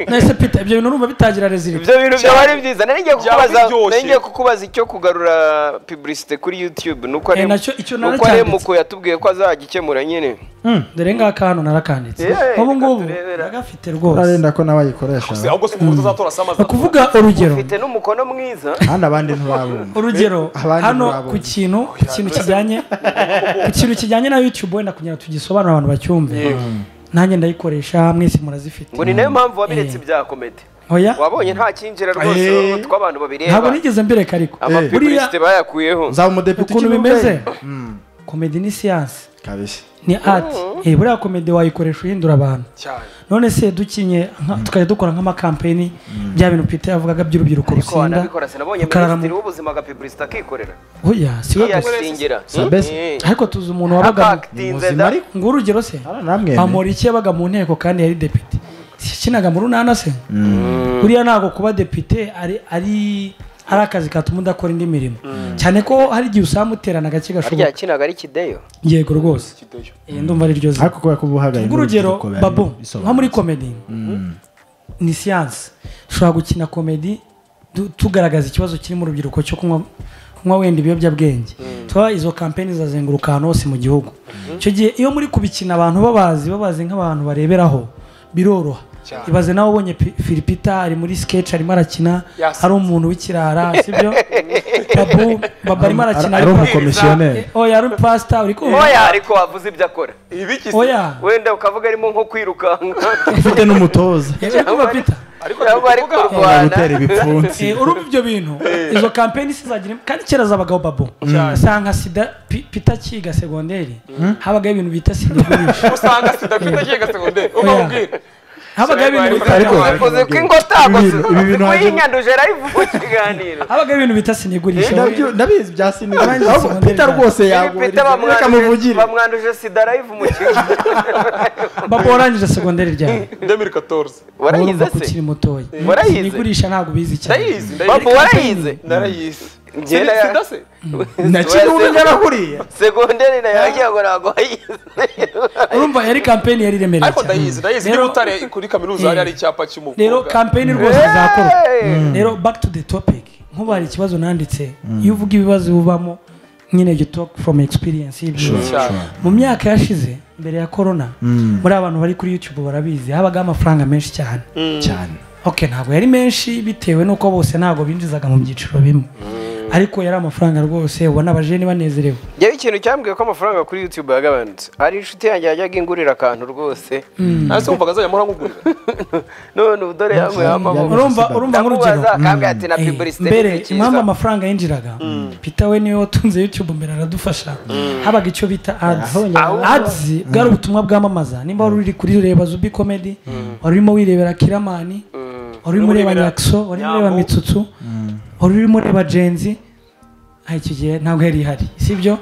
nahise pita ibyo bintu urumva bitangira rezilita ibyo bintu byaba ari byiza nari ngiye Byaba kukubaza biryoshye. nari ngiye kukubaza icyo kugarura publicite kuri youtube nuko Eh, ari nacyo- icyo nari nuko ari cyanditse. muko yatubwiye ko azagikemura nyine dore ngaka hano narakanditse Yeah, reka ubu ngubu turebera. ndagafite rwose urarenda ko nawe ayikoresha Se, ahubwo se umuntu uzatora samazi ni ukuvuga urugero ufite n'umukono mwiza hano abandi ntiwabumva urugero Abandi hano murabona. ku kintu ku kintu kijyanye ku kintu kijyanye na youtube wenda kugira ngo tugisobanure abantu bacyumve nanjye ndayikoresha mwese murazifite ngo ni nayo mpamvu wabiretse Eh. ibya komedi oya wabonye nta cyinjira rwose tw'abantu babireba ntabwo nigeze mbireka ariko buriya amapibulisite bayakuyeho nzaba umudepite ukuntu ikibuga. bimeze komedi ni siyansi kabisa ni ati eh buriya komedi wayikoresha uhindura abantu cyane none se dukinye nka- tukajya dukora nk'amakampeni bya bintu pita yavugaga by'urubyiruko ariko rusinda wanabikora sinabonye rukarara mu- minisitiri w'ubuzima agapibulisite akikorera oya si we gusa yiyasingira Sabese. ariko tuzi umuntu wabaga mu- akakitinze muzima da ariko. ngo urugero se namwe bamuriki yabaga mu nteko kandi yari depite yakinaga mu runana se buriya ntabwo kuba depite ari ari ari akazi katuma udakora indi mirimo cyane ko hari igihe usanga muterana agace harya gashoboka yakinaga ari kideyo yego rwose kideyo Eh, ndumva ari ryo zina ariko kubera ko uba uhagaye urugero n'urubyiruko biba babo bisobanutse. nka muri komedi ni siyanse dushobora gukina komedi du- tugaragaza ikibazo kiri mu rubyiruko cyo kunywa kunywa wenda ibiyobyabwenge tuba izo kampeni zazenguruka ahantu hose mu gihugu icyo gihe iyo muri kubikina abantu babazi babazi nk'abantu bareberaho biroroha Cyane. ibaze nawe ubonye Pi- Philipita ari muri sketch arimo arakina Yasetse. ari umuntu w'ikirara sibyo babu babu arimo arakina ari ariko umukomisiyoneri oya ari pasita uri kumva oya ariko wavuze ibyo akora ibi kisi oya wenda ukavuga arimo nko kwirukanka ufite n'umutoza uri kumva Peter ariko ntabwo ari ndavuga Ari kurwana gutera ibipfunsi Eh, urumva ibyo bintu izo kampeni sizagira kandi kera zabagaho babo Cyane. usanga sida pi- pita cyiga segonderi habagaho ibintu bita sida gurisha usanga sidafite akiga segonderi ukabwira habagaho ibintu bita Ariko- uzi ko ingotago Ibi bintu- ibi bintu waje- kuyinyanduje rayivu mu kiganiro habagaho ibintu bita sida gurisha Ndabyo- ndabizi bya sinema Abanzi Ahubwo sinema Peter neza. rwose Pita yagurira reka bamwanduje muvugire bamwanduje sida rayivu mu kiganiro babo warangije segonderi ryabo demiri katoruze urumva ko warayize ukiri mutoya Warayize. sida gurisha ntabwo ubizi cyane ndayizi babu ndayizi warayize narayizi Njye Sida- na- sida se nakiri umunyarakuriye segonderi nayo yagiye ngo ntabwo wayize urumva yari kampeni yari iremereye ariko cyane ndayizi ndayizi Rero- niba utari kuri kaminuza hari hari icyapa rero cy'umukobwa kampeni rwose izakorwa rero back to the topic nkuba hari ikibazo nanditse iyo uvuga ibibazo bibamo nyine you talk from experience y'ibyo cyane mu myaka yashize mbere ya corona muri abantu bari kuri youtube barabizi habagaho amafaranga menshi cyane cyane ok ntabwo yari menshi bitewe n'uko bose ntabwo binjizaga mu byiciro bimwe ariko yari amafaranga rwose ubona abajene banezerewe yari ikintu cyambwiye ko amafaranga kuri youtube yagabanutse hari inshuti yanjye yajyaga ingurira akantu rwose nasi wumvaga azajya amahora nkugurira none ubu dore yanyweye amaboko urumva urumva nk'urugero ndamubaza akambwira ati na Eh, pibulisite mbere impamvu amafaranga yinjiraga pita we niwe watunze youtube mbere aradufasha habaga icyo bita ads ads bwari ubutumwa bwamamaza nimba wari uri kuri reba zubi comedy wari urimo wirebera kiramani wari urimo ureba Urebera nyakso wari urimo ureba Nyambo. mitsutsu wari urimo ureba jenzi Ah, icyo gihe ntabwo yari ihari sibyo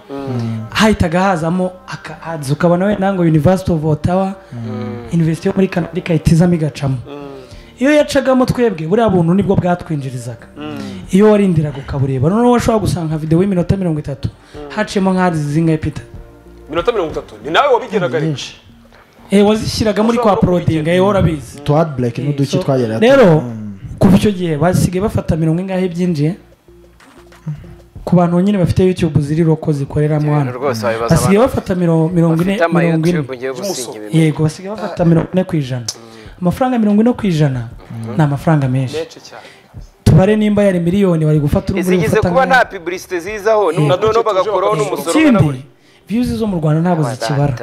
hahitaga hazamo aka ads ukabona wenda ngo university of ottawa university yo muri canada ikayitizamo igacamo iyo yacagamo twebwe buriya buntu nibwo bwatwinjirizaga iyo warindiraga ukabureba noneho washobora gusanga nka videwo y'iminota mirongo itatu haciyemo nka ads zingahe pita minota mirongo itatu ni nawe wabigeraga ariko byinshi Eh, wazishyiraga muri kwa porodinga yewe urabizi tuwa bureke n'uduki So, twageraga rero kuva icyo gihe basigaye bafata mirongo ingahe byinjiye ku bantu nyine bafite youtube ziri roko zikoreramo hano rwose wabibaza basigaye bafata miro- mirongo ine bafite ama mirongo ine youtube ngiye gusinya ibintu yego basigaye bafata mirongo ine ku ijana amafaranga mirongo ine ku ijana ni amafaranga menshi menshi cyane tubare nimba yari miliyoni bari gufata uruguri zigize gufata kuba nka- nta pibulisite zizaho noneho bagakuraho Eh, n'umusoro ikindi viyuzi zo mu rwanda ntabwo zikibara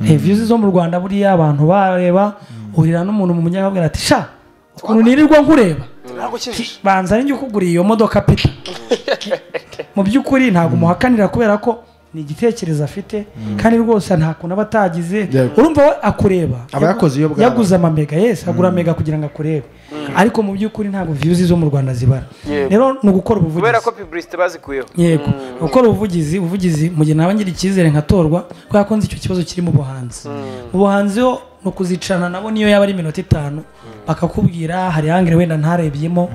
Eh, views zo mu rwanda buriya abantu bareba uhurira n'umuntu mu munyababwira ati sha ukuntu nirirwa nkureba ntabwo ukijije banza njye ukuguriye iyo modoka pita mu by'ukuri ntabwo umuhakanira kubera ko ni igitekerezo afite kandi rwose nta kuntu aba atagize Yego. urumva we akureba Aba yakoze iyo bwaba. yaguze amamega yesi agura mega kugira ngo akurebe ariko mu by'ukuri ntabwo viyuzi zo mu rwanda zibara rero ni ugukora kubera ubuvugizi ko pibulisite bazikuyeho yego gukora ubuvugizi ubuvugizi mu gihe naba ngira icyizere nkatorwa kubera ko nzi icyo kibazo kiri mu buhanzi mu buhanzi yo ni ukuzicarana nabo niyo yaba ari iminota itanu bakakubwira hari hangire wenda ntarebyemo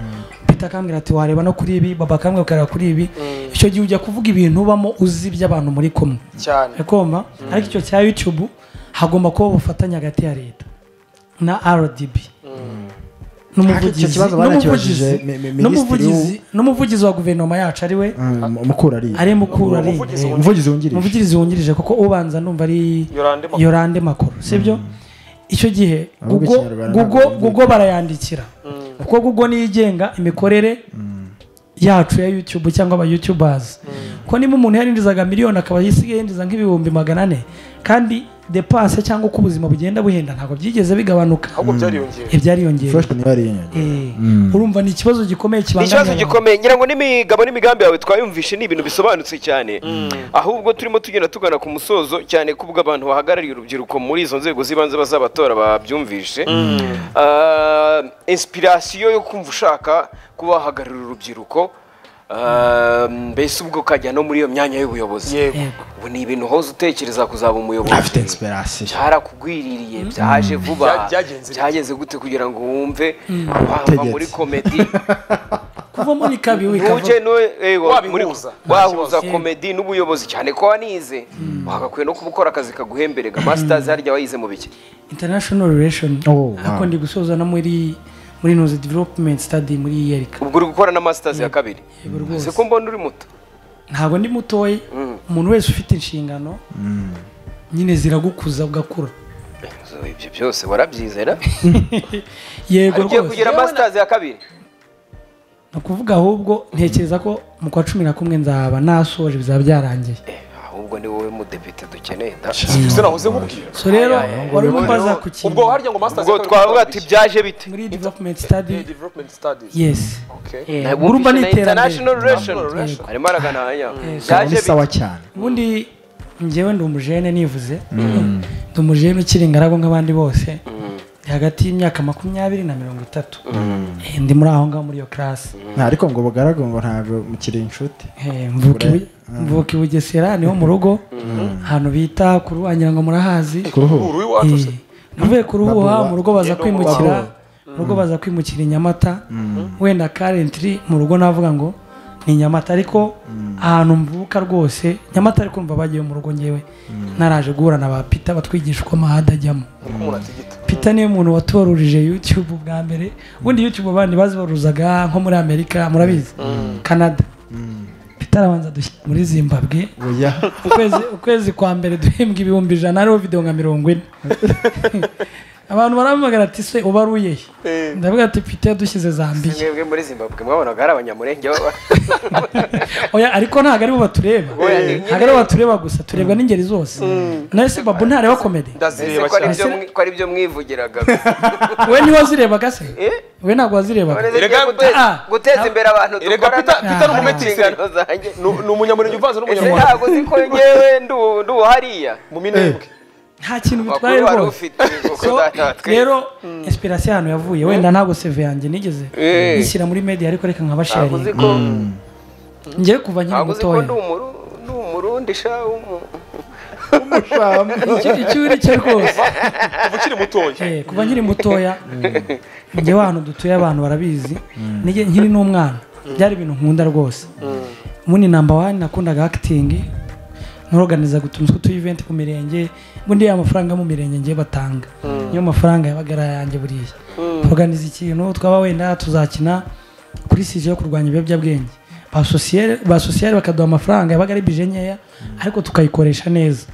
Peter akambwira ati wareba no kuri ibi baba akambwira ukareba kuri ibi icyo gihe ujya kuvuga ibintu ubamo uzi iby'abantu muri kumwe cyane kumva ariko icyo cya YouTube hagomba kuba ubufatanye hagati ya leta na RDB Ariko icyo n'umuvugizi kibazo banakibajije n'umuvugizi- mi- mi- minisitiri n'umuvugizi n'umuvugizi wa guverinoma yacu ari we umukurari ari mukuru ari Umuvugizi eh, umuvugizi wungirije umuvugizi wungirije kuko ubanza numva ari Yolande Makuru. yorande makuru sibyo icyo gihe Ahubwo Google- Ikinyarwanda Google- ntabwo Google barayandikira kuko gugo niyo igenga imikorere yacu ya youtube cyangwa aba youtubers ko niba umuntu yarinjizaga miliyoni akaba yisigaye yinjiza nk'ibihumbi magana ane kandi depanse cyangwa uko ubuzima bugenda buhenda ntabwo byigeze bigabanuka ahubwo byariyongera ibyariyongera fresh niba yariyenyongera urumva ni ikibazo gikomeye ni kibangamira ikibazo abantu. gikomeye ngira ngo n'imigabo n'imigambi yawe twayumvishe ni ibintu bisobanutse cyane ahubwo turimo tugenda tugana ku musozo cyane ko ubwo abantu bahagarariye urubyiruko muri izo nzego z'ibanze bazabatora babyumvishe Ah, inspirasiyo yo kumva ushaka kuba wahagararira urubyiruko ah, mbese ubwo ukajya no muri iyo myanya y'ubuyobozi yego Yego. ubu ni ibintu hoza utekereza kuzaba umuyobozi afite inspiration byarakugwiririye byaje vuba Bya- byagenze gute? byageze gute kugira ngo wumve wava muri komedi kuvamo ni kabi we ntujye Wabihuza. wahuza kibazo. komedi n'ubuyobozi cyane ko wanize wagakwiye no kuba ukora akazi kaguhemberega masitazi harya wayize mu biki international relation Oh, wow. ariko ndi gusoza na muri muri noze development study muri yerika ubwo uri gukora na masitazi ya kabiri Yego rwose. se ko mbona uri muto ntabwo ndi mutoya umuntu wese ufite inshingano nyine ziragukuza ugakura ibyo byose warabyizera yego ugiye rwose kugira masitazi ya kabiri ni ukuvuga ahubwo ntekereza ko mu kwa cumi na kumwe nzaba nasoje bizaba byarangiye ahubwo ni wowe mudepite dukeneye da se nahoze nkubwira so rero wari Ubwo- umubaza ku kintu ubwo harya ngo masters ubwo twavuga ati byaje bite muri development study development studies yes okay Eh, urumva ni international iterambere relation International relation. arimo aragana hariya Ubona byaje ni bite sawa cyane ubundi njyewe ndi umujene nivuze ndi umujene ukiri ingaragu nk'abandi bose Ndi hagati y'imyaka makumyabiri na mirongo itatu Eh, ndi muri aho ngaho muri iyo class nta ariko ngo bugaragu ngo ntabwo mukiri inshuti Eh, mvuka i Bu- mvuka i bugesera niho mu rugo ahantu bita ku ruhu wagira ngo murahazi kuruhu uru iwacu se Eh, mvuye ku ruhuha Babuba. mu rugo baza Yendo kwimukira mu rugo baza kwimukira i nyamata wenda karentiri mu rugo navuga ngo ni nyamata ariko ahantu mvuka rwose nyamata ariko kumva bagiye mu rugo ngewe naraje guhura na ba pita batwigisha uko amahada ajyamo uko umuntu atigita pita niwe muntu watorurije youtube bwa mbere ubundi youtube abandi bazibaruzaga nko muri amerika murabizi canada pita arabanza dushyira muri zimbabwe oya ukwezi ukwezi kwa mbere duhembwa ibihumbi ijana hariho videwo nka mirongo ine abantu barampamagara ati se uba aruye he?" ndavuga ati pita yadushyize zambiya mwebwe muri zimbabwe mwabonaga ari abanyamurenge baba oya ariko ntabwo aribo batureba Oya, ni- ntabwo aribo batureba gusa turebwa n'ingeri zose nawe se babu ntareba komedi Ese ndazireba ko ari cyane byo mwi- ko ari byo mwivugiraga gusa. we ntiwazirebaga se we ntabwo wazirebaga None se Erega- ngiye gute- Ah. guteza imbere abantu Erega dukorana Peter- Peter ni umumetisi. inshingano zanjye Nu- ni umunyamurenge uvanze ese n'umunyarwanda ntabwo uzi ko ngewe ndi ubu- ndi ubu hariya mu minembwe nta kintu bitwaye amakuru wari rwose ufite kuko So, uzatanga rero inspiration ahantu yavuye wenda ntabwo seve yanjye nigeze Eh. nishyira muri media ariko reka ntabwo uzi nkabasharinga ko ngewe kuva nkiri ntabwo uzi ko mutoya ndi umuru- ndi umurundi sha umu- Icyo- icyo uri cyo rwose kuva ukiri mutoya Eh, kuva nkiri mutoya njyewe ahantu dutuye abantu barabizi Nige- nkiri n'umwana byari ibintu nkunda rwose ubundi namba wani nakundaga akitingi noroganizaga utuntu tw'utu event ku mirenge ubundi ya mafaranga yo mu mirenge ngiye batanga niyo mafaranga yabaga ari ayanjye buriya organiza ikintu twaba wenda tuzakina kuri sije yo kurwanya ibiyobyabwenge ba sosiyere- ba sosiyere bakaduha amafaranga yabaga ari bije nkeya ariko tukayikoresha neza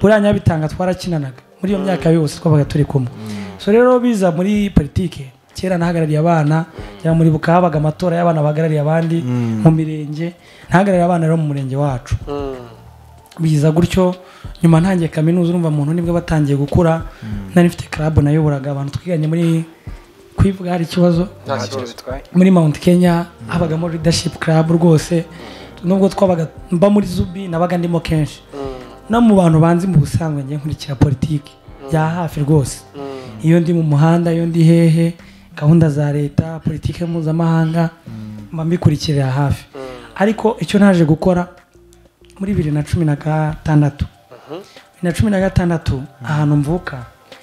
buriya nyabitanga twarakinanaga muri iyo myaka yose twabaga turi kumwe so rero biza muri politike kera nahagarariye abana cyangwa muri buka habaga amatora y'abana bahagarariye abandi mu mirenge ntahagarariye abana rero mu murenge wacu biza gutyo nyuma ntangiye kaminuza urumva muntu nibwo batangiye gukura nari mfite club nayoburaga abantu twiganye muri kwivuga hari ikibazo nta kibazo bitwaye muri Mount Kenya habagamo leadership club rwose nubwo twabaga mba muri Zubi nabaga ndimo kenshi no mu bantu banzi mu busanzwe njye nkurikira politiki bya hafi rwose iyo ndi mu muhanda iyo ndi hehe gahunda za leta politiki mpuzamahanga mba mbikurikirira hafi ariko icyo naje gukora muri bibiri na cumi na gatandatu bibiri na cumi na gatandatu ahantu mvuka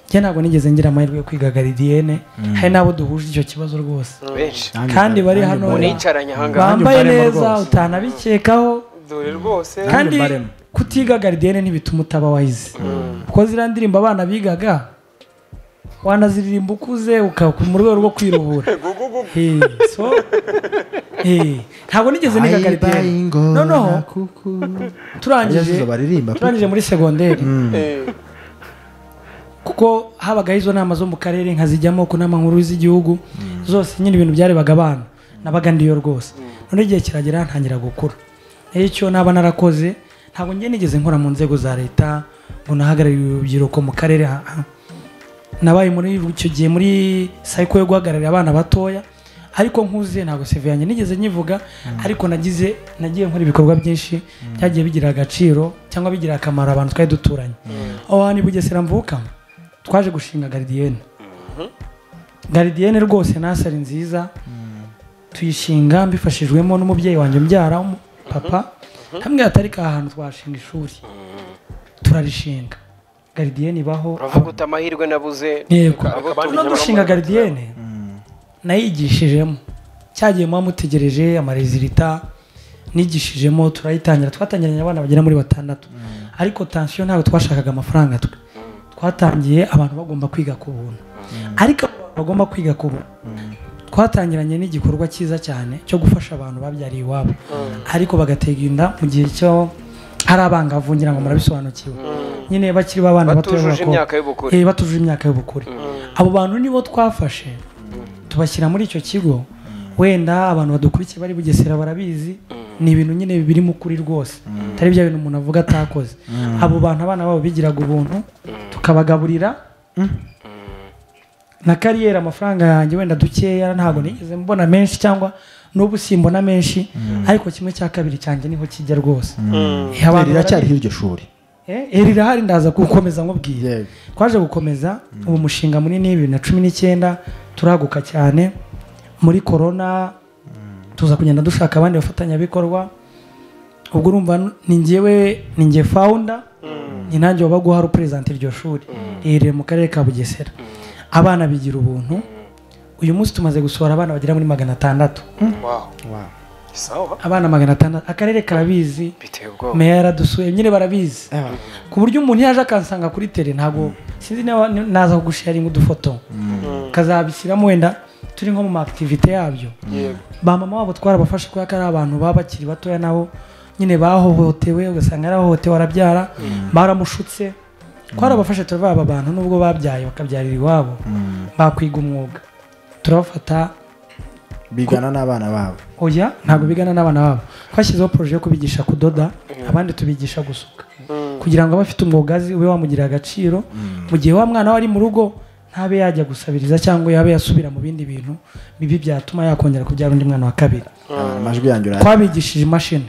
njye ntabwo nigeze ngira amahirwe yo kwiga garidiyene hari n'abo duhuje icyo kibazo rwose benshi kandi bari hano nicaranye ahangaha bambaye mbaremo neza rwose. utanabikekaho dore rwose kandi mbaremo. kutiga garidiyene ntibituma utaba wayize kuko ziriya ndirimbo abana bigaga wanaziririmba ukuze ukaba mu rwego rwo kwiruhura Eh, so, eh, ntabwo nigeze niga garidiyene noneho turangije Yezu baririmba turangije muri segonderi Eh, kuko habagaho izo nama zo mu karere nkazijyamo ku nama nkuru z'igihugu zose nyine ibintu byarebaga abana nabaga ndiyo rwose none igihe kiragera ntangira gukura nayo icyo naba narakoze ntabwo njye nigeze nkora mu nzego za leta ngo nahagararire urubyiruko mu karere ah, ah. nabaye muri icyo gihe muri sayiko yo guhagararira abana batoya ariko nkuze ntabwo seve yanjye nigeze nyivuga ariko nagize nagiye nkora ibikorwa byinshi byagiye bigira agaciro cyangwa bigira akamaro abantu twari duturanye aho hantu i bugesera mvukamo twaje gushinga garidiyene garidiyene rwose nasari nziza tuyishinga mbifashijwemo n'umubyeyi wanjye umbyara umu- papa hamwe hatari ka hantu twashinga ishuri turarishinga garidiyene ibaho uravuga uti amahirwe nabuze yego Abo no gushinga garidiyene nayigishijemo cyagiye muba mutegereje amarezilita nigishijemo turayitangira twatangiranye abana bagera muri batandatu ariko tansiyo ntabwo twashakaga amafaranga twe twatangiye abantu bagomba kwiga ku buntu ariko abo bantu bagomba kwiga ku buntu twatangiranye n'igikorwa cyiza cyane cyo gufasha abantu babyariye iwabo ariko bagatega inda mu gihe cyo hari abangavu ngira ngo murabisobanukiwe nyine bakiri b'abana bato b'abakobwa. Batujuje imyaka y'ubukure. Eh, batujuje imyaka y'ubukure abo bantu nibo twafashe tubashyira muri icyo kigo wenda abantu badukurikiye bari bugesera barabizi ni ibintu nyine biri mu kuri rwose atari bya bintu umuntu avuga atakoze abo bantu abana babo bigiraga ubuntu tukabagaburira na kariyeri amafaranga yanjye wenda dukeya ntabwo nigeze mbona menshi cyangwa n'ubu simbona menshi ariko kimwe cya kabiri cyanjye niho kijya rwose Eh, abantu riracyariho barabizi. iryo shuri Eh, eh, rirahari ndaza gukomeza nkubwiye Yego. twaje gukomeza uwo mushinga munini bibiri na cumi n'icyenda turaguka cyane muri korona tuza kugenda dushaka abandi bafatanyabikorwa ubwo urumva ni ngewe ni nge fawunda ni nanjye waba guha reperezanta iryo shuri riherereye mu karere ka bugesera abana bigira ubuntu uyu munsi tumaze gusohora abana bagera muri magana atandatu Wow. Sawa. abana magana atandatu akarere karabizi biteye ubwoba meya yaradusuye nyine barabizi ku buryo umuntu yaje akansanga kuri tere ntabwo sinzi niba naza kugusharinga udufoto kazabishyiramo wenda turi nko mu ma activite yabyo Yego. ba mama wabo twarabafashe kubera ko ari abantu baba bakiri batoya nabo nyine bahohotewe ugasanga yarahohotewe arabyara baramushutse twarabafashe turavuga aba bantu nubwo babyaye bakabyarira iwabo bakwiga umwuga turabafata bigana n'abana babo oya ntabwo bigana n'abana babo twashyizeho poroje yo kubigisha kudoda abandi tubigisha gusuka kugira ngo abe afite umwuga azi ube wamugirira agaciro mu gihe wa mwana we ari mu rugo ntabe yajya gusabiriza cyangwa yabe yasubira mu bindi bintu bibi byatuma yakongera kubyara undi mwana wa kabiri amajwi yanjye urayakabije twabigishije imashini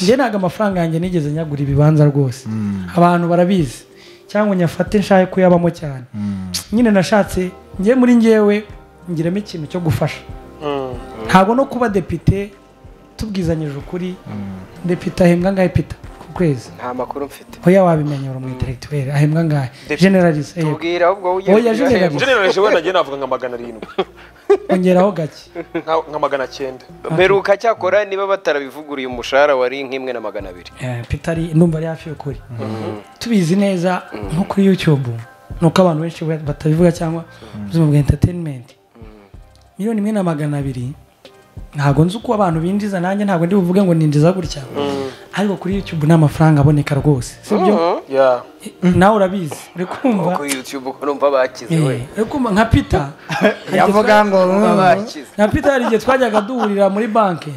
njye ntabwo amafaranga yanjye nigeze nyagura ibibanza rwose abantu barabizi cyangwa nyafate nshake kuyabamo cyane nyine nashatse njye muri ngewe ngiramo ikintu cyo gufasha ntabwo no kuba depite tubwizanyije ukuri depite ahembwa angahe pita ku kwezi nta makuru mfite oya wabimenya uri umu intellectuel ahembwa angahe generalise yego tubwira ahubwo ujye Oya, general. Generalije we nagiye navuga nka magana arindwi. ongeraho gake Nka nka magana cyenda. mperuka cyakora niba batarabivuguruye umushahara wari nk'imwe na magana abiri Eh, pita ari numva ari hafi y'ukuri tubizi neza nko kuri youtube nuko abantu benshi ba- batabivuga cyangwa mu buzima bwa entertainment miliyoni imwe na magana abiri ntabwo nzi uko abantu binjiza nanjye ntabwo ndi buvuge ngo ninjiza gutya ariko kuri youtube ni amafaranga aboneka rwose sibyo Yeah. nawe urabizi uri kumva kuri youtube uko numva bakize we Eh, uri kumva nka pita yavuga ngo bakize na pita hari igihe twajyaga duhurira muri banki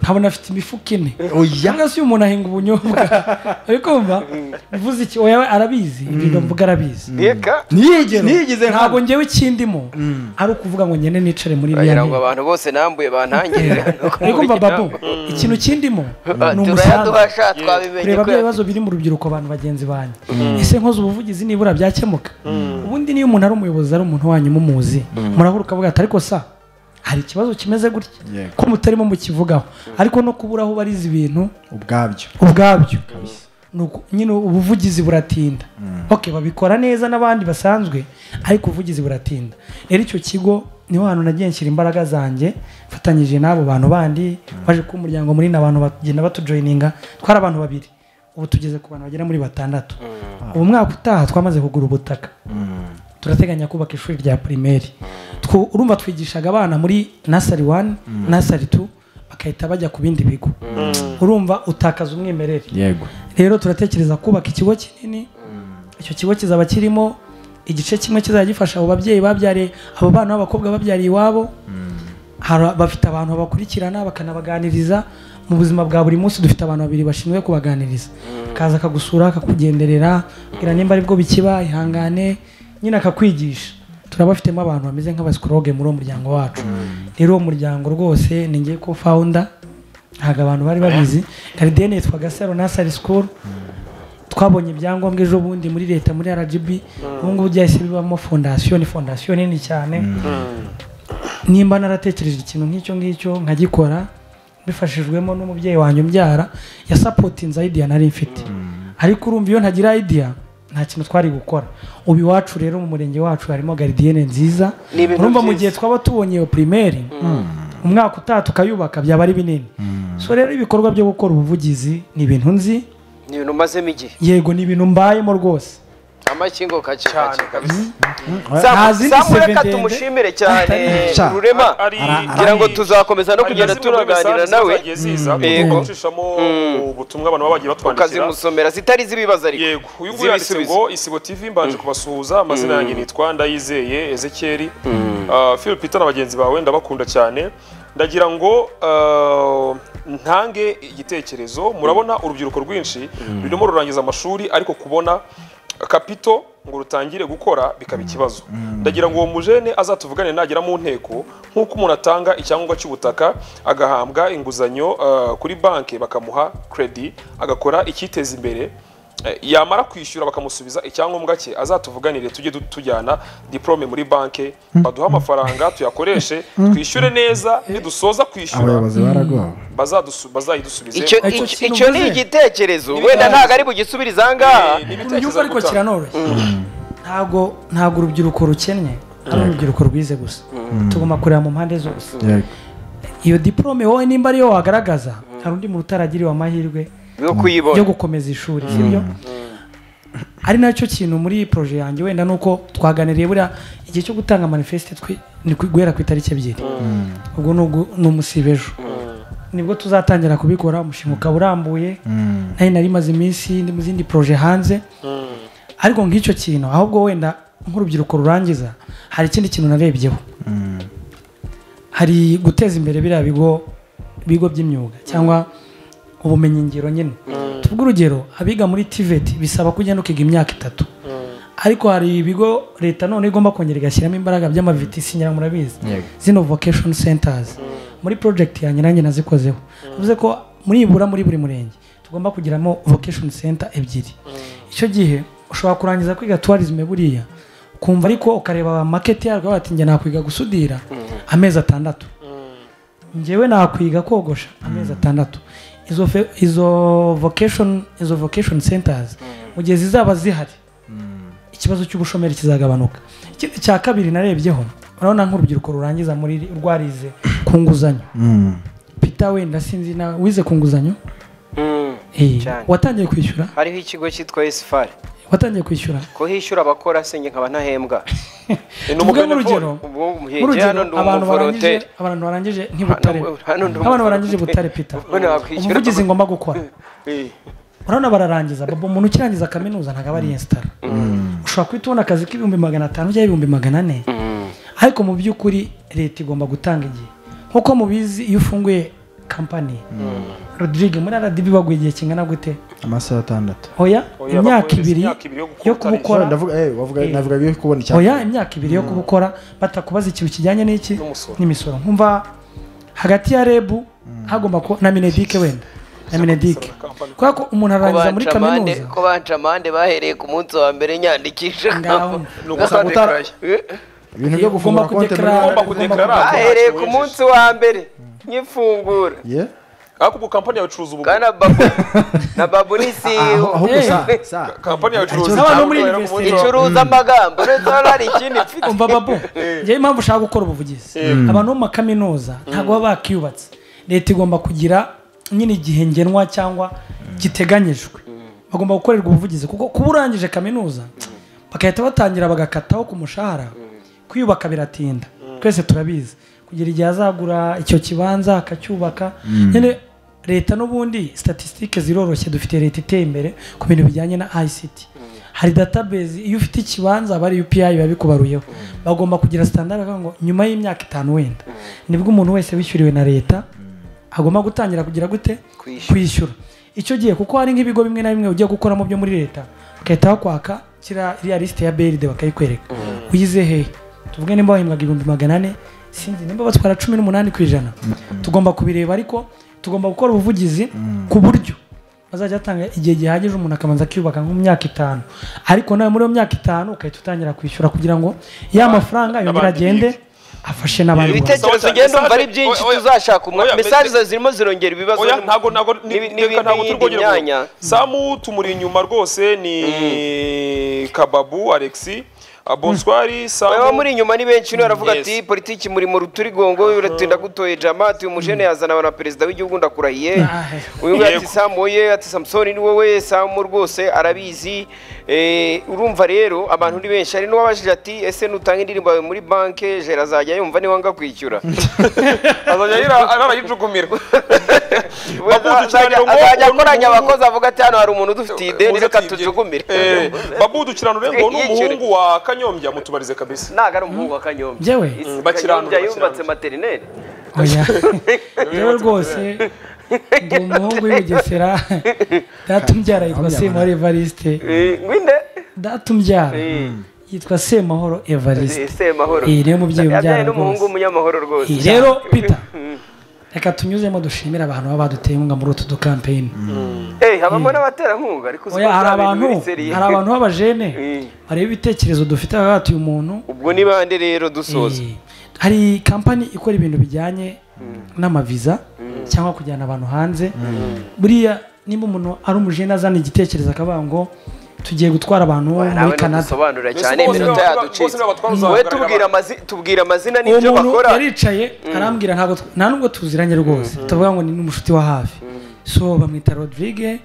nkabona afite imifuka ine oya cyangwa se uyu muntu ahinga ubunyobwa uri kumva bivuze iki oya arabizi ibyo mvuga arabizi reka ntiyigeze ntiyigeze ntabwo ngewe ikindimo ari ukuvugira ngo ngende nicare muri bagira iriya ngo ntebe abantu bose nambuye bantangirira uri kumva babu ikintu kindimo ni umusanzu turayaduhasha twabimenye kureba ko bya bibazo biri mu rubyiruko abantu bagenzi banyu ese nkoze ubuvugizi nibura byakemuka ubundi niyo umuntu ari umuyobozi ari umuntu wanyu mumuzi murahura ukavuga ati ariko sa hari ikibazo kimeze gutya Yego. ko mutarimo mukivugaho ariko no kubura aho ubariza ibintu ubwabyo ubwabyo Ni uku- nyine ubuvugizi buratinda ok babikora neza n'abandi basanzwe ariko ubuvugizi buratinda rero icyo kigo niho hantu nagiye nshyira imbaraga zanjye mfatanyije n'abo bantu bandi baje ku muryango munini abantu bagenda batujoyininga twari abantu babiri ubu tugeze ku bantu bagera muri batandatu ubu mwaka utaha twamaze kugura ubutaka turateganya kubaka ishuri rya pirimeri Twu- urumva twigishaga abana muri nasari wani nasari tu bagahita bajya ku bindi bigo urumva utakaza umwimerere yego rero turatekereza kubaka ikigo kinini icyo kigo kizaba kirimo igice kimwe kizajya gifasha abo babyeyi babyariye abo bana b'abakobwa babyariye iwabo Hari- bafite abantu babakurikirana bakanabaganiriza mu buzima bwa buri munsi dufite abantu babiri bashinzwe kubaganiriza kaza akagusura akakugenderera bwira nimba aribwo bikiba ihangane nyine akakwigisha turabafitemo abantu bameze nk'abasikoroge muri uwo muryango wacu rero uwo muryango rwose ni ngiye ko fawunda ntabwo abantu bari babizi garidiyene yitwa gasaro nasari sikuru twabonye ibyangombwa ejo bundi muri leta muri rgb ubu ngubu byahise bibamo fondasiyo ni fondasiyo nini cyane nimba naratekereje ikintu nk'icyo ngicyo nkagikora mbifashijwemo n'umubyeyi wanjye umbyara yasapotinze ayidiya nari mfite ariko urumva iyo ntagira idiya nta kintu twari gukora ubu iwacu rero mu murenge wacu harimo garidiyene nziza Ni ibintu urumva mu byiza. gihe twaba tubonye iyo pirimeri umwaka utaha tukayubaka byaba ari binini so rero ibikorwa byo gukora ubuvugizi ni ibintu nzi ni ibintu umazemo igihe yego ni ibintu mbayemo rwose amakingo kake cyane kake kabisa Nta zindi seve samureka ndende. tumushimire cyane Sha. rurema Ari- ari- ngira ngo tuzakomeza no kugenda turaganira nawe Yego. yego gucishamo ubutumwa abantu baba bagiye batwandikira ukazimusomera zitari z'ibibazo ariko yego uyu nguyu yanditse Z'ibisubizo. ngo isibo tv mbanje kubasuhuza amazina yanjye nitwa ndayizeye ezekeri Ah, phil peter na bagenzi bawe ndabakunda cyane ndagira ngo ah, ntange igitekerezo murabona urubyiruko rwinshi rurimo rurangiza amashuri ariko kubona kapito ngo rutangire gukora bikaba ikibazo ndagira ngo uwo mujene azatuvugane nagera mu nteko nk'uko umuntu atanga icyangombwa cy'ubutaka agahambwa inguzanyo ah, kuri banki bakamuha kredi agakora icyiteza imbere Eh, yamara kwishyura bakamusubiza icyangombwa cye azatuvuganire tujye du- tujyana diplome muri banki baduhe amafaranga tuyakoreshe twishyure neza nidusoza kwishyura abayobozi baragowe bazadusu- bazayidusubize icyo Icyo icyo- kintu icyo ni mvuze. igitekerezo Ni wenda ibitekerezo. ntabwo ari bugisubirize ahangaha Eh, ni ibitekerezo unyumva ariko gutanga. kiranoroshye ntabwo ntabwo urubyiruko rukennye ari urubyiruko rwize gusa tugomba kureba mu mpande zose yego iyo diporome wowe nimba ariyo wagaragaza hari undi muntu utaragiriwe amahirwe yo yo kuyibona gukomeza ishuri sibyo ari nacyo kintu muri iyi poroje yanjye wenda ni uko twaganiriye buriya igihe cyo gutanga manifesite twi- ni ku- guhera ku itariki ebyiri ubwo ni ugu- ni umusiba ejo nibwo tuzatangira kubikora umushinga ukaba urambuye nari nari maze iminsi ndi mu zindi poroje hanze ariko nk'icyo kintu ahubwo wenda nk'urubyiruko rurangiza hari ikindi kintu narebyeho hari guteza imbere biriya bigo bigo by'imyuga cyangwa ubumenyingiro nyine tuvuge urugero abiga muri tiveti bisaba ko ugenda ukiga imyaka itatu ariko hari ibigo leta none igomba kongera igashyiramo imbaraga by'amavitisi nyina murabizi zino vocation centers muri project yanjye nanjye nazikozeho bivuze ko muri ibura muri buri murenge tugomba kugiramo vocation center ebyiri icyo gihe ushobora kurangiza kwiga tourism buriya ukumva ariko ukareba market yarwo bati njye nakwiga gusudira amezi atandatu njyewe nakwiga kogosha amezi atandatu izo fe- izo vocation izo vocation centers mu gihe zizaba zihari ikibazo cy'ubushomeri kizagabanuka ikindi cya kabiri narebyeho urabona nk'urubyiruko rurangiza muri rwarize ku nguzanyo pita wenda sinzi nawe wize ku nguzanyo Mm. Eh, Cyane. watangiye kwishyura hariho ikigo cyitwa esifari watangiye kwishyura ko hishyura abakora senye nkaba ntahembwa Eh, ni tuvuge umubenefori. nk'urugero ubwo muhenge nk'urugero hano ndi abantu barangije umuvolonteri abantu barangije ntibutare Hano- hano ndi nk'abantu barangije umuvolonteri. butare pita Ubwo nakwishyura. umuvugizi ngomba gukora Eh. urabona bararangiza baba umuntu ukirangiza kaminuza ntabwo aba ari yesitara ushobora guhita ubona akazi k'ibihumbi magana atanu cyangwa ibihumbi magana ane ariko mu by'ukuri leta igomba gutanga igihe nk'uko mubizi iyo ufunguye kampani rodirige muri aradibi baguha igihe kingana gute amasaha atandatu oya Oya, imyaka baguha ibiri imyaka ibiri yo gukora yo kubukora Sorry, ndavuga eh wavuga navuga byo kubona icyapa oya imyaka ibiri yo kubukora batakubaza ikintu kijyanye n'iki N'umusoro. n'imisoro nkumva hagati ya rebu hagomba kuba na minedike wenda na minedike kubera ko umuntu arangiza muri bancamande kaminuza ko bancamande bahereye ku munsi wa mbere nyandikisha Ngaho. Ni ugusaba gutaraya. Eh. ibintu byo gufungura Ugomba konte muri kudekarara. Ugomba Ugomba kudekarara. kudekarara. bahereye ku munsi wa mbere nyifungura Yeah. ariko ubu kampani yawe icuruza ubu kana babu na babu ni aho CEO aho Eh. gusa sa kampani yawe icuruza N'abantu cyangwa muri ukorera ku munsi investment. wa- icuruza amagambo uretse hano hari ikindi mfite umva babu njyewe impamvu ushaka gukora ubuvugizi abantu bo mu makaminuza ntabwo baba bakiyubatse leta igomba kugira nyine igihe ngenwa cyangwa giteganyijwe bagomba gukorerwa ubuvugizi kuko kuba urangije kaminuza bagahita batangira bagakataho ku mushahara kwiyubaka biratinda twese turabizi kugira igihe azagura icyo kibanza akacyubaka nyine leta n'ubundi statisitike ziroroshye dufite leta iteye imbere ku bintu bijyanye na ICT hari database iyo ufite ikibanza aba ari UPI biba bikubaruyeho bagomba kugira standard bakavuga ngo nyuma y'imyaka itanu wenda nibwo umuntu wese wishyuriwe na leta agomba gutangira kugira gute Kwishyura. kwishyura icyo gihe kuko hari nk'ibigo bimwe na bimwe ugiye gukoramo byo muri leta bagahita bakwaka kiriya iriya lisite ya BRD bakayikwereka uyize hehe tuvuge nimba wahembwaga ibihumbi magana ane sinzi nimba batwara cumi n'umunani ku ijana tugomba kubireba ariko tugomba gukora ubuvugizi ku buryo bazajya batanga igihe gihagije umuntu akabanza akiyubaka nko mu myaka itanu ariko nawe muri iyo myaka itanu ugahita utangira kwishyura kugira ngo ya mafaranga yongere n'abandi agende afashe n'abandi bantu. ibitekerezo ugenda umva ari byinshi Oya, oya. tuzashaka umwanya Oya, mesaje mbese- zirimo zirongera ibibazo oya n'im- ntago ntago n'ibi- ni- n'ibi- reka ntago turi n'iyindi kongera myanya kuvuga. samu tumuri inyuma rwose ni kababu alexi Ah, Bonsoir baba Sambu muri inyuma ni benshi niwe aravuga Yes. ati politiki muri mu ruturigongo biratinda gutoye jamati uyu mujene yazana na perezida w'igihugu ndakurahiye uyu nguyu ati Yego. samu ye ati samusoni ni wowe samu rwose arabizi Eh, urumva rero abantu ni benshi hari n'uwabajije ati ese nutanga indirimbo yawe muri banke jera azajya yumva niba nga kwishyura azajya yira arayijukumira We Babudu azajya cyane ngo azajya umuntu- akoranya abakozi avuga ati hano hari umuntu udufitiye ideni Uza reka ati, tujugumire eh, Babu Dukiranure ngo ni umuhungu wa Kanyombya mutubarize kabisa ntabwo ari umuhungu wa kanyombya Njyewe? Isi Bakiranura, kanyombya yubatse bakiranura. materineri oya rero rwose ndi umuhungu w'ibugesera datumbyara yitwa semahoro evariste ngwinde datumbyara yitwa semahoro evariste semahoro Iyi niyo mubyeyi ubyara yabyaye rwose. n'umuhungu w'umunyamahoro rwose Iyi rero pita reka tunyuzemo dushimire abantu baba baduteye inkunga muri utu dukampeyini Eh, habamo n'abaterankunga ariko uzi oya ko hari nta bintu abantu biri seriye. hari abantu b'abajene Mm. bareba ibitekerezo dufite baba batuye umuntu ubwo ni bande rero dusoza Eh, hari kampani ikora ibintu bijyanye n'amaviza cyangwa kujyana abantu hanze buriya niba umuntu ari umujene azana igitekerezo akavuga ngo tugiye gutwara abantu muri nawe Canada ntudusobanurira Mbese cyane bose iminota niba- bose yaducitse niba wowe batwara uzahagarara tubwira amazi tubwira amazina uwo n'ibyo muntu bakora yaricaye arambwira ntabwo tw- nta nubwo tuziranye rwose tuvuga ngo ni n'umushuti wa hafi so bamwita rodrigue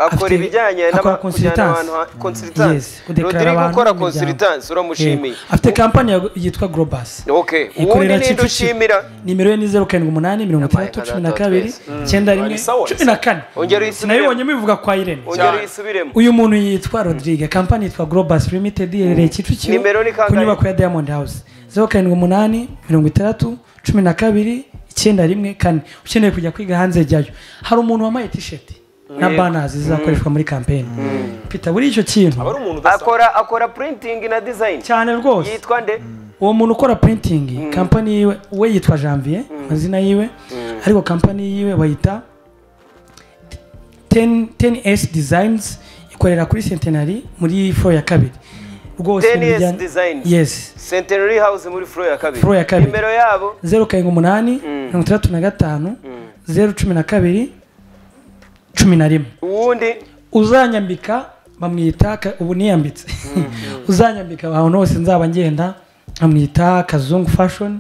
akora afite- ibijyanye akora n'aba- kujyana consultance. abantu ha- consultance Yes, kudekarara Rodrigo abantu ukora mu miryango. consultance uramushimiye Eh, afite kampani ya- yitwa globus okay ubundi ikorera ninde kicukiro ushimira nimero ye ni zeru karindwi umunani mirongo itandatu cumi na kabiri icyenda rimwe Ni sawa, cumi na kane Ongera uyisubiremo. sinabibonye mubivuga kwa irene ongera Cyane. uyisubiremo uyu muntu yitwa rodrigue kampani yitwa globus limited iherereye kicukiro Nimero ni kangahe? ku nyubako ya diamond house zeru karindwi umunani mirongo itandatu cumi na kabiri icyenda rimwe kane ukeneye kujya kwiga hanze jyayo hari umuntu wambaye tisheti na banazi zizakoreshwa muri kampeni pita buri icyo kintu aba ari umuntu udasanzwe akora akora printing na design cyane rwose yitwa nde uwo muntu ukora printing kampani yiwe we yitwa janvier amazina yiwe ariko kampani yiwe bayita 10 10s designs ikorera kuri centenary muri floor ya kabiri rwose 10S ibijyanye- Designs. yes Centenary House muri floor ya kabiri Floor ya kabiri. nimero yabo zeru karindwi umunani mirongo itandatu na gatanu zeru cumi na kabiri cumi na rimwe uwundi uzanyambika bamwita ka- ubu niyambitse uzanyambika ahantu hose nzaba ngenda bamwita kazungu fashion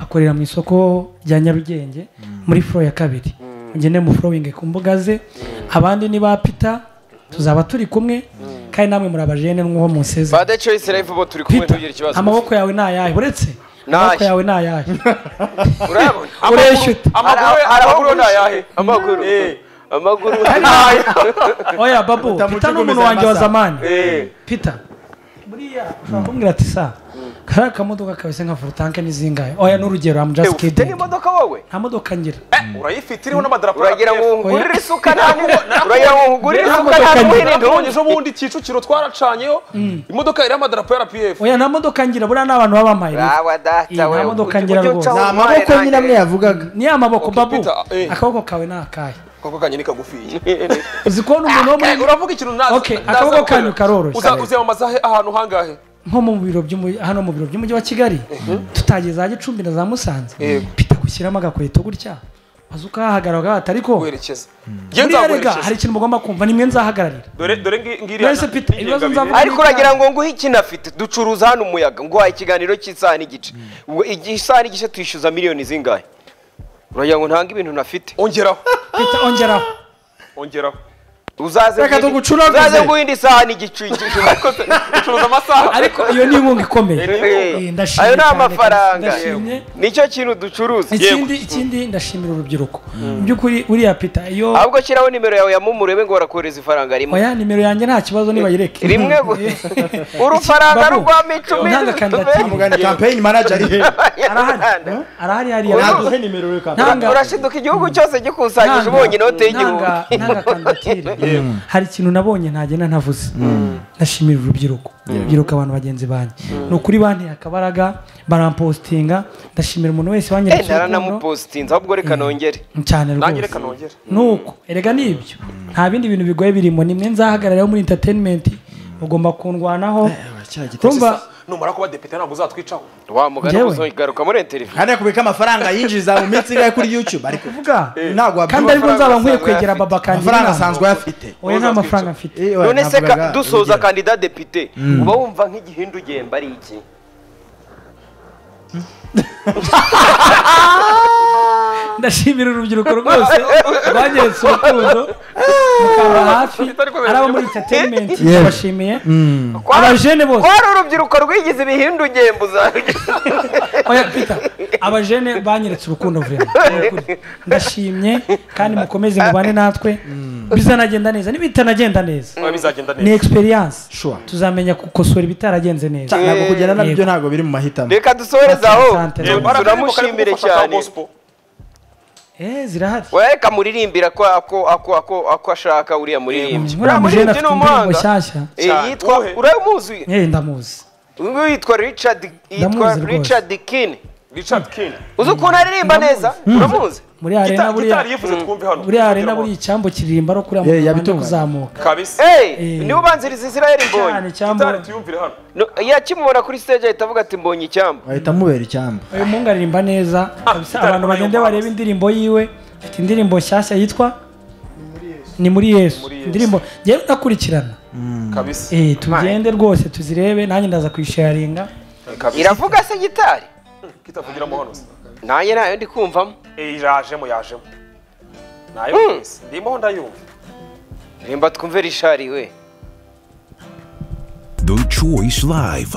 akorera mu isoko rya nyarugenge muri furo ya kabiri mugende mu furowingi ku mbuga ze abandi ni ba pita tuzaba turi kumwe kandi namwe muri abajene n'uwo museze Bad Choice Life bo turi kumwe pita tugira ikibazo amaboko yawe ni ayahe uretse amaboko ayahe? yawe ni ayahe urabona ureshya uti amaguru ye- Hari aho amaguru ye ni guhisha. ayahe amaguru Eh. amaguru oya babu Utamuca pita ni umuntu ukomeza wanjye wa amasaha. zamani Eh. pita buriya ushobora kumbwira ati sa kariya kamodoka kabese nka furutanke ni zingahe oya n'urugero am Eh, just ufite kidding n'imodoka wowe nta modoka ngira urayifite iriho n'amadarapo uragira ngo nkugurire isuka nta uragira ngo nkugurire Nta isuka modoka nta ngira. muhirinde nabonye ejo bundi kicukiro twaracanyeho imodoka iriho amadarapo ya RPF oya nta modoka ngira buriya ni abantu baba bamaye Rawa Iyi data nta wewe modoka ujye- ngira ujye rwose. ucaho ni umwanya amaboko nyine amwe nanjye. yavugaga ni amaboko Okay, babu Peter, eh. akaboko kawe ni akahe koko kanye ni kagufiye uzi kubona umuntu wo Eh, muri uravuga ikintu naza Okay, akaboko kanyu karoroshye. uziyamamaza he- ahantu hangahe nko mu biro by'umu- hano mu biro by'umujyi wa kigali tutageze za gicumbi na za musanze Yego. pita gushyiramo agakweto gutya maze ukahahagarara ugahata ariko werekeza njye buriya rega nzaguherekeza hari ikintu mugomba kumva nimwe nzahagararira dore dore ngi- ngiriya Mwese Peter, ibibazo nzavuga ariko uragira ngo nguhe iki nafite ducuruza hano umuyaga nguhaye ikiganiro cy'isaha n'igice ubwo igi- isaha n'igice tuyishyuza miliyoni zingahe uragira ngo ntange ibintu nafite ongeraho pita ongeraho ongeraho uzaze Reka nguhindi- tugucuraguze. uzaze nguhindi isaha n'igice uyigishe. ucuruza amasaha ariko iyo ni inkunga ikomeye Eh, ndashimye ayo ni cyane, amafaranga ndashimye. nicyo kintu ducuruza ikindi ikindi ndashimira urubyiruko mu by'ukuri uriya pita iyo ahubwo shyiraho nimero yawe ya momo urebe ngo barakohereza ifaranga rimwe oya nimero yanjye nta kibazo nibayireke rimwe gusa urufaranga Babu, rwamo icumi ntanga kandidatire. mugana campaign manager iri he arahari arahari hariya naduhe nimero yo kampani Ntanga- urashiduka igihugu cyose Ntanga- gikusanyije ubonye inote y'igihugu ntanga- ntanga kandidatire. hari ikintu nabonye ntagenda ntavuze ndashimira urubyiruko urubyiruko abantu bagenzi banjye ni ukuri banteye akabaraga barampositinga ndashimira umuntu wese Eh, wanyeretse urukundo naranamupositinze ahubwo reka nongere cyane nanjye rwose reka nongere nuko erega nibyo nta bindi bintu bigoye birimo nimwe nzahagararaho muri entertainment mugomba kundwanaho urumva numara kuba depite ntabwo uzatwicaho wa mugani Njyewe? uzogaruka muri interview kandi kubika amafaranga yinjiza mu minsi ingahe kuri youtube ari kuvuga ntabwo kandi wabwira aribwo nzaba nkwiye amafaranga kwegera afite. baba kandi amafaranga asanzwe afite oya nta mafaranga afite Eh, oya, none se ka- navugaga dusoza urugero. kandida depite uba wumva nk'igihindu ugenda ari iki ndashimira urubyiruko rwose rwanyeretse urukundo mukaba hafi ari abo muri entertainment Yewe. bashimiye Kwa- abajene bose kwari urubyiruko rwigize ibihindu ngembo oya peter abajene banyeretse urukundo vuba ndashimye kandi mukomeze mubane natwe bizanagenda neza n'ibitanagenda neza biba bizagenda ni neza experience Sure. tuzamenya gukosora ibitaragenze neza Cyane, ntabwo kugenda nabyo Yego. ntabwo biri mu mahitamo reka dusohereze aho Sante. Yewe, Mbaraga ariko kari turamushimire kugufasha cyane za gospel. eh zirahari Oya, reka muririmbira ko ako ako ako ako ashaka uriya muririmbyi muriya mujene afite indirimbo nshyashya Eh, Cyane. yitwa Uwuhe? uramuzi eh ndamuzi uyu yitwa richard yitwa Ndamuzi rwose. richard kin richard king uzi ukuntu aririmba neza uramuzi muri arena Gita- buriya gitari yifuze twumve hano buriya arena Kugira ngo- buriya icyambo kiririmba ari kuriya Eh, mu muhanda yabitunganya. kuzamuka kabisa Hey, Eh. niwe ubanziriza Israel cyane Mbonyi. icyambo gitari tuyumvire hano No, Yakimura kuri stage ahita avuga ati mbonye icyambu. ahita amubera icyamba uyu mungu aririmba neza kabisa gitari abantu bagende y'umuhanzi. barebe indirimbo yiwe afite indirimbo nshyashya yitwa ni muri yesu Muri Yesu. indirimbo ngewe ndakurikirana kabisa eh tugende rwose tuzirebe nanjye ndaza kuyisharinga kabisa Iravuga se gitari? kitavugiramo hano se. Nanjye ntayo ndi kumvamo. Eh, yajemo yajemo nayo kabisa ndimo ndayumva Rimba twumve Richard we. The Choice Live.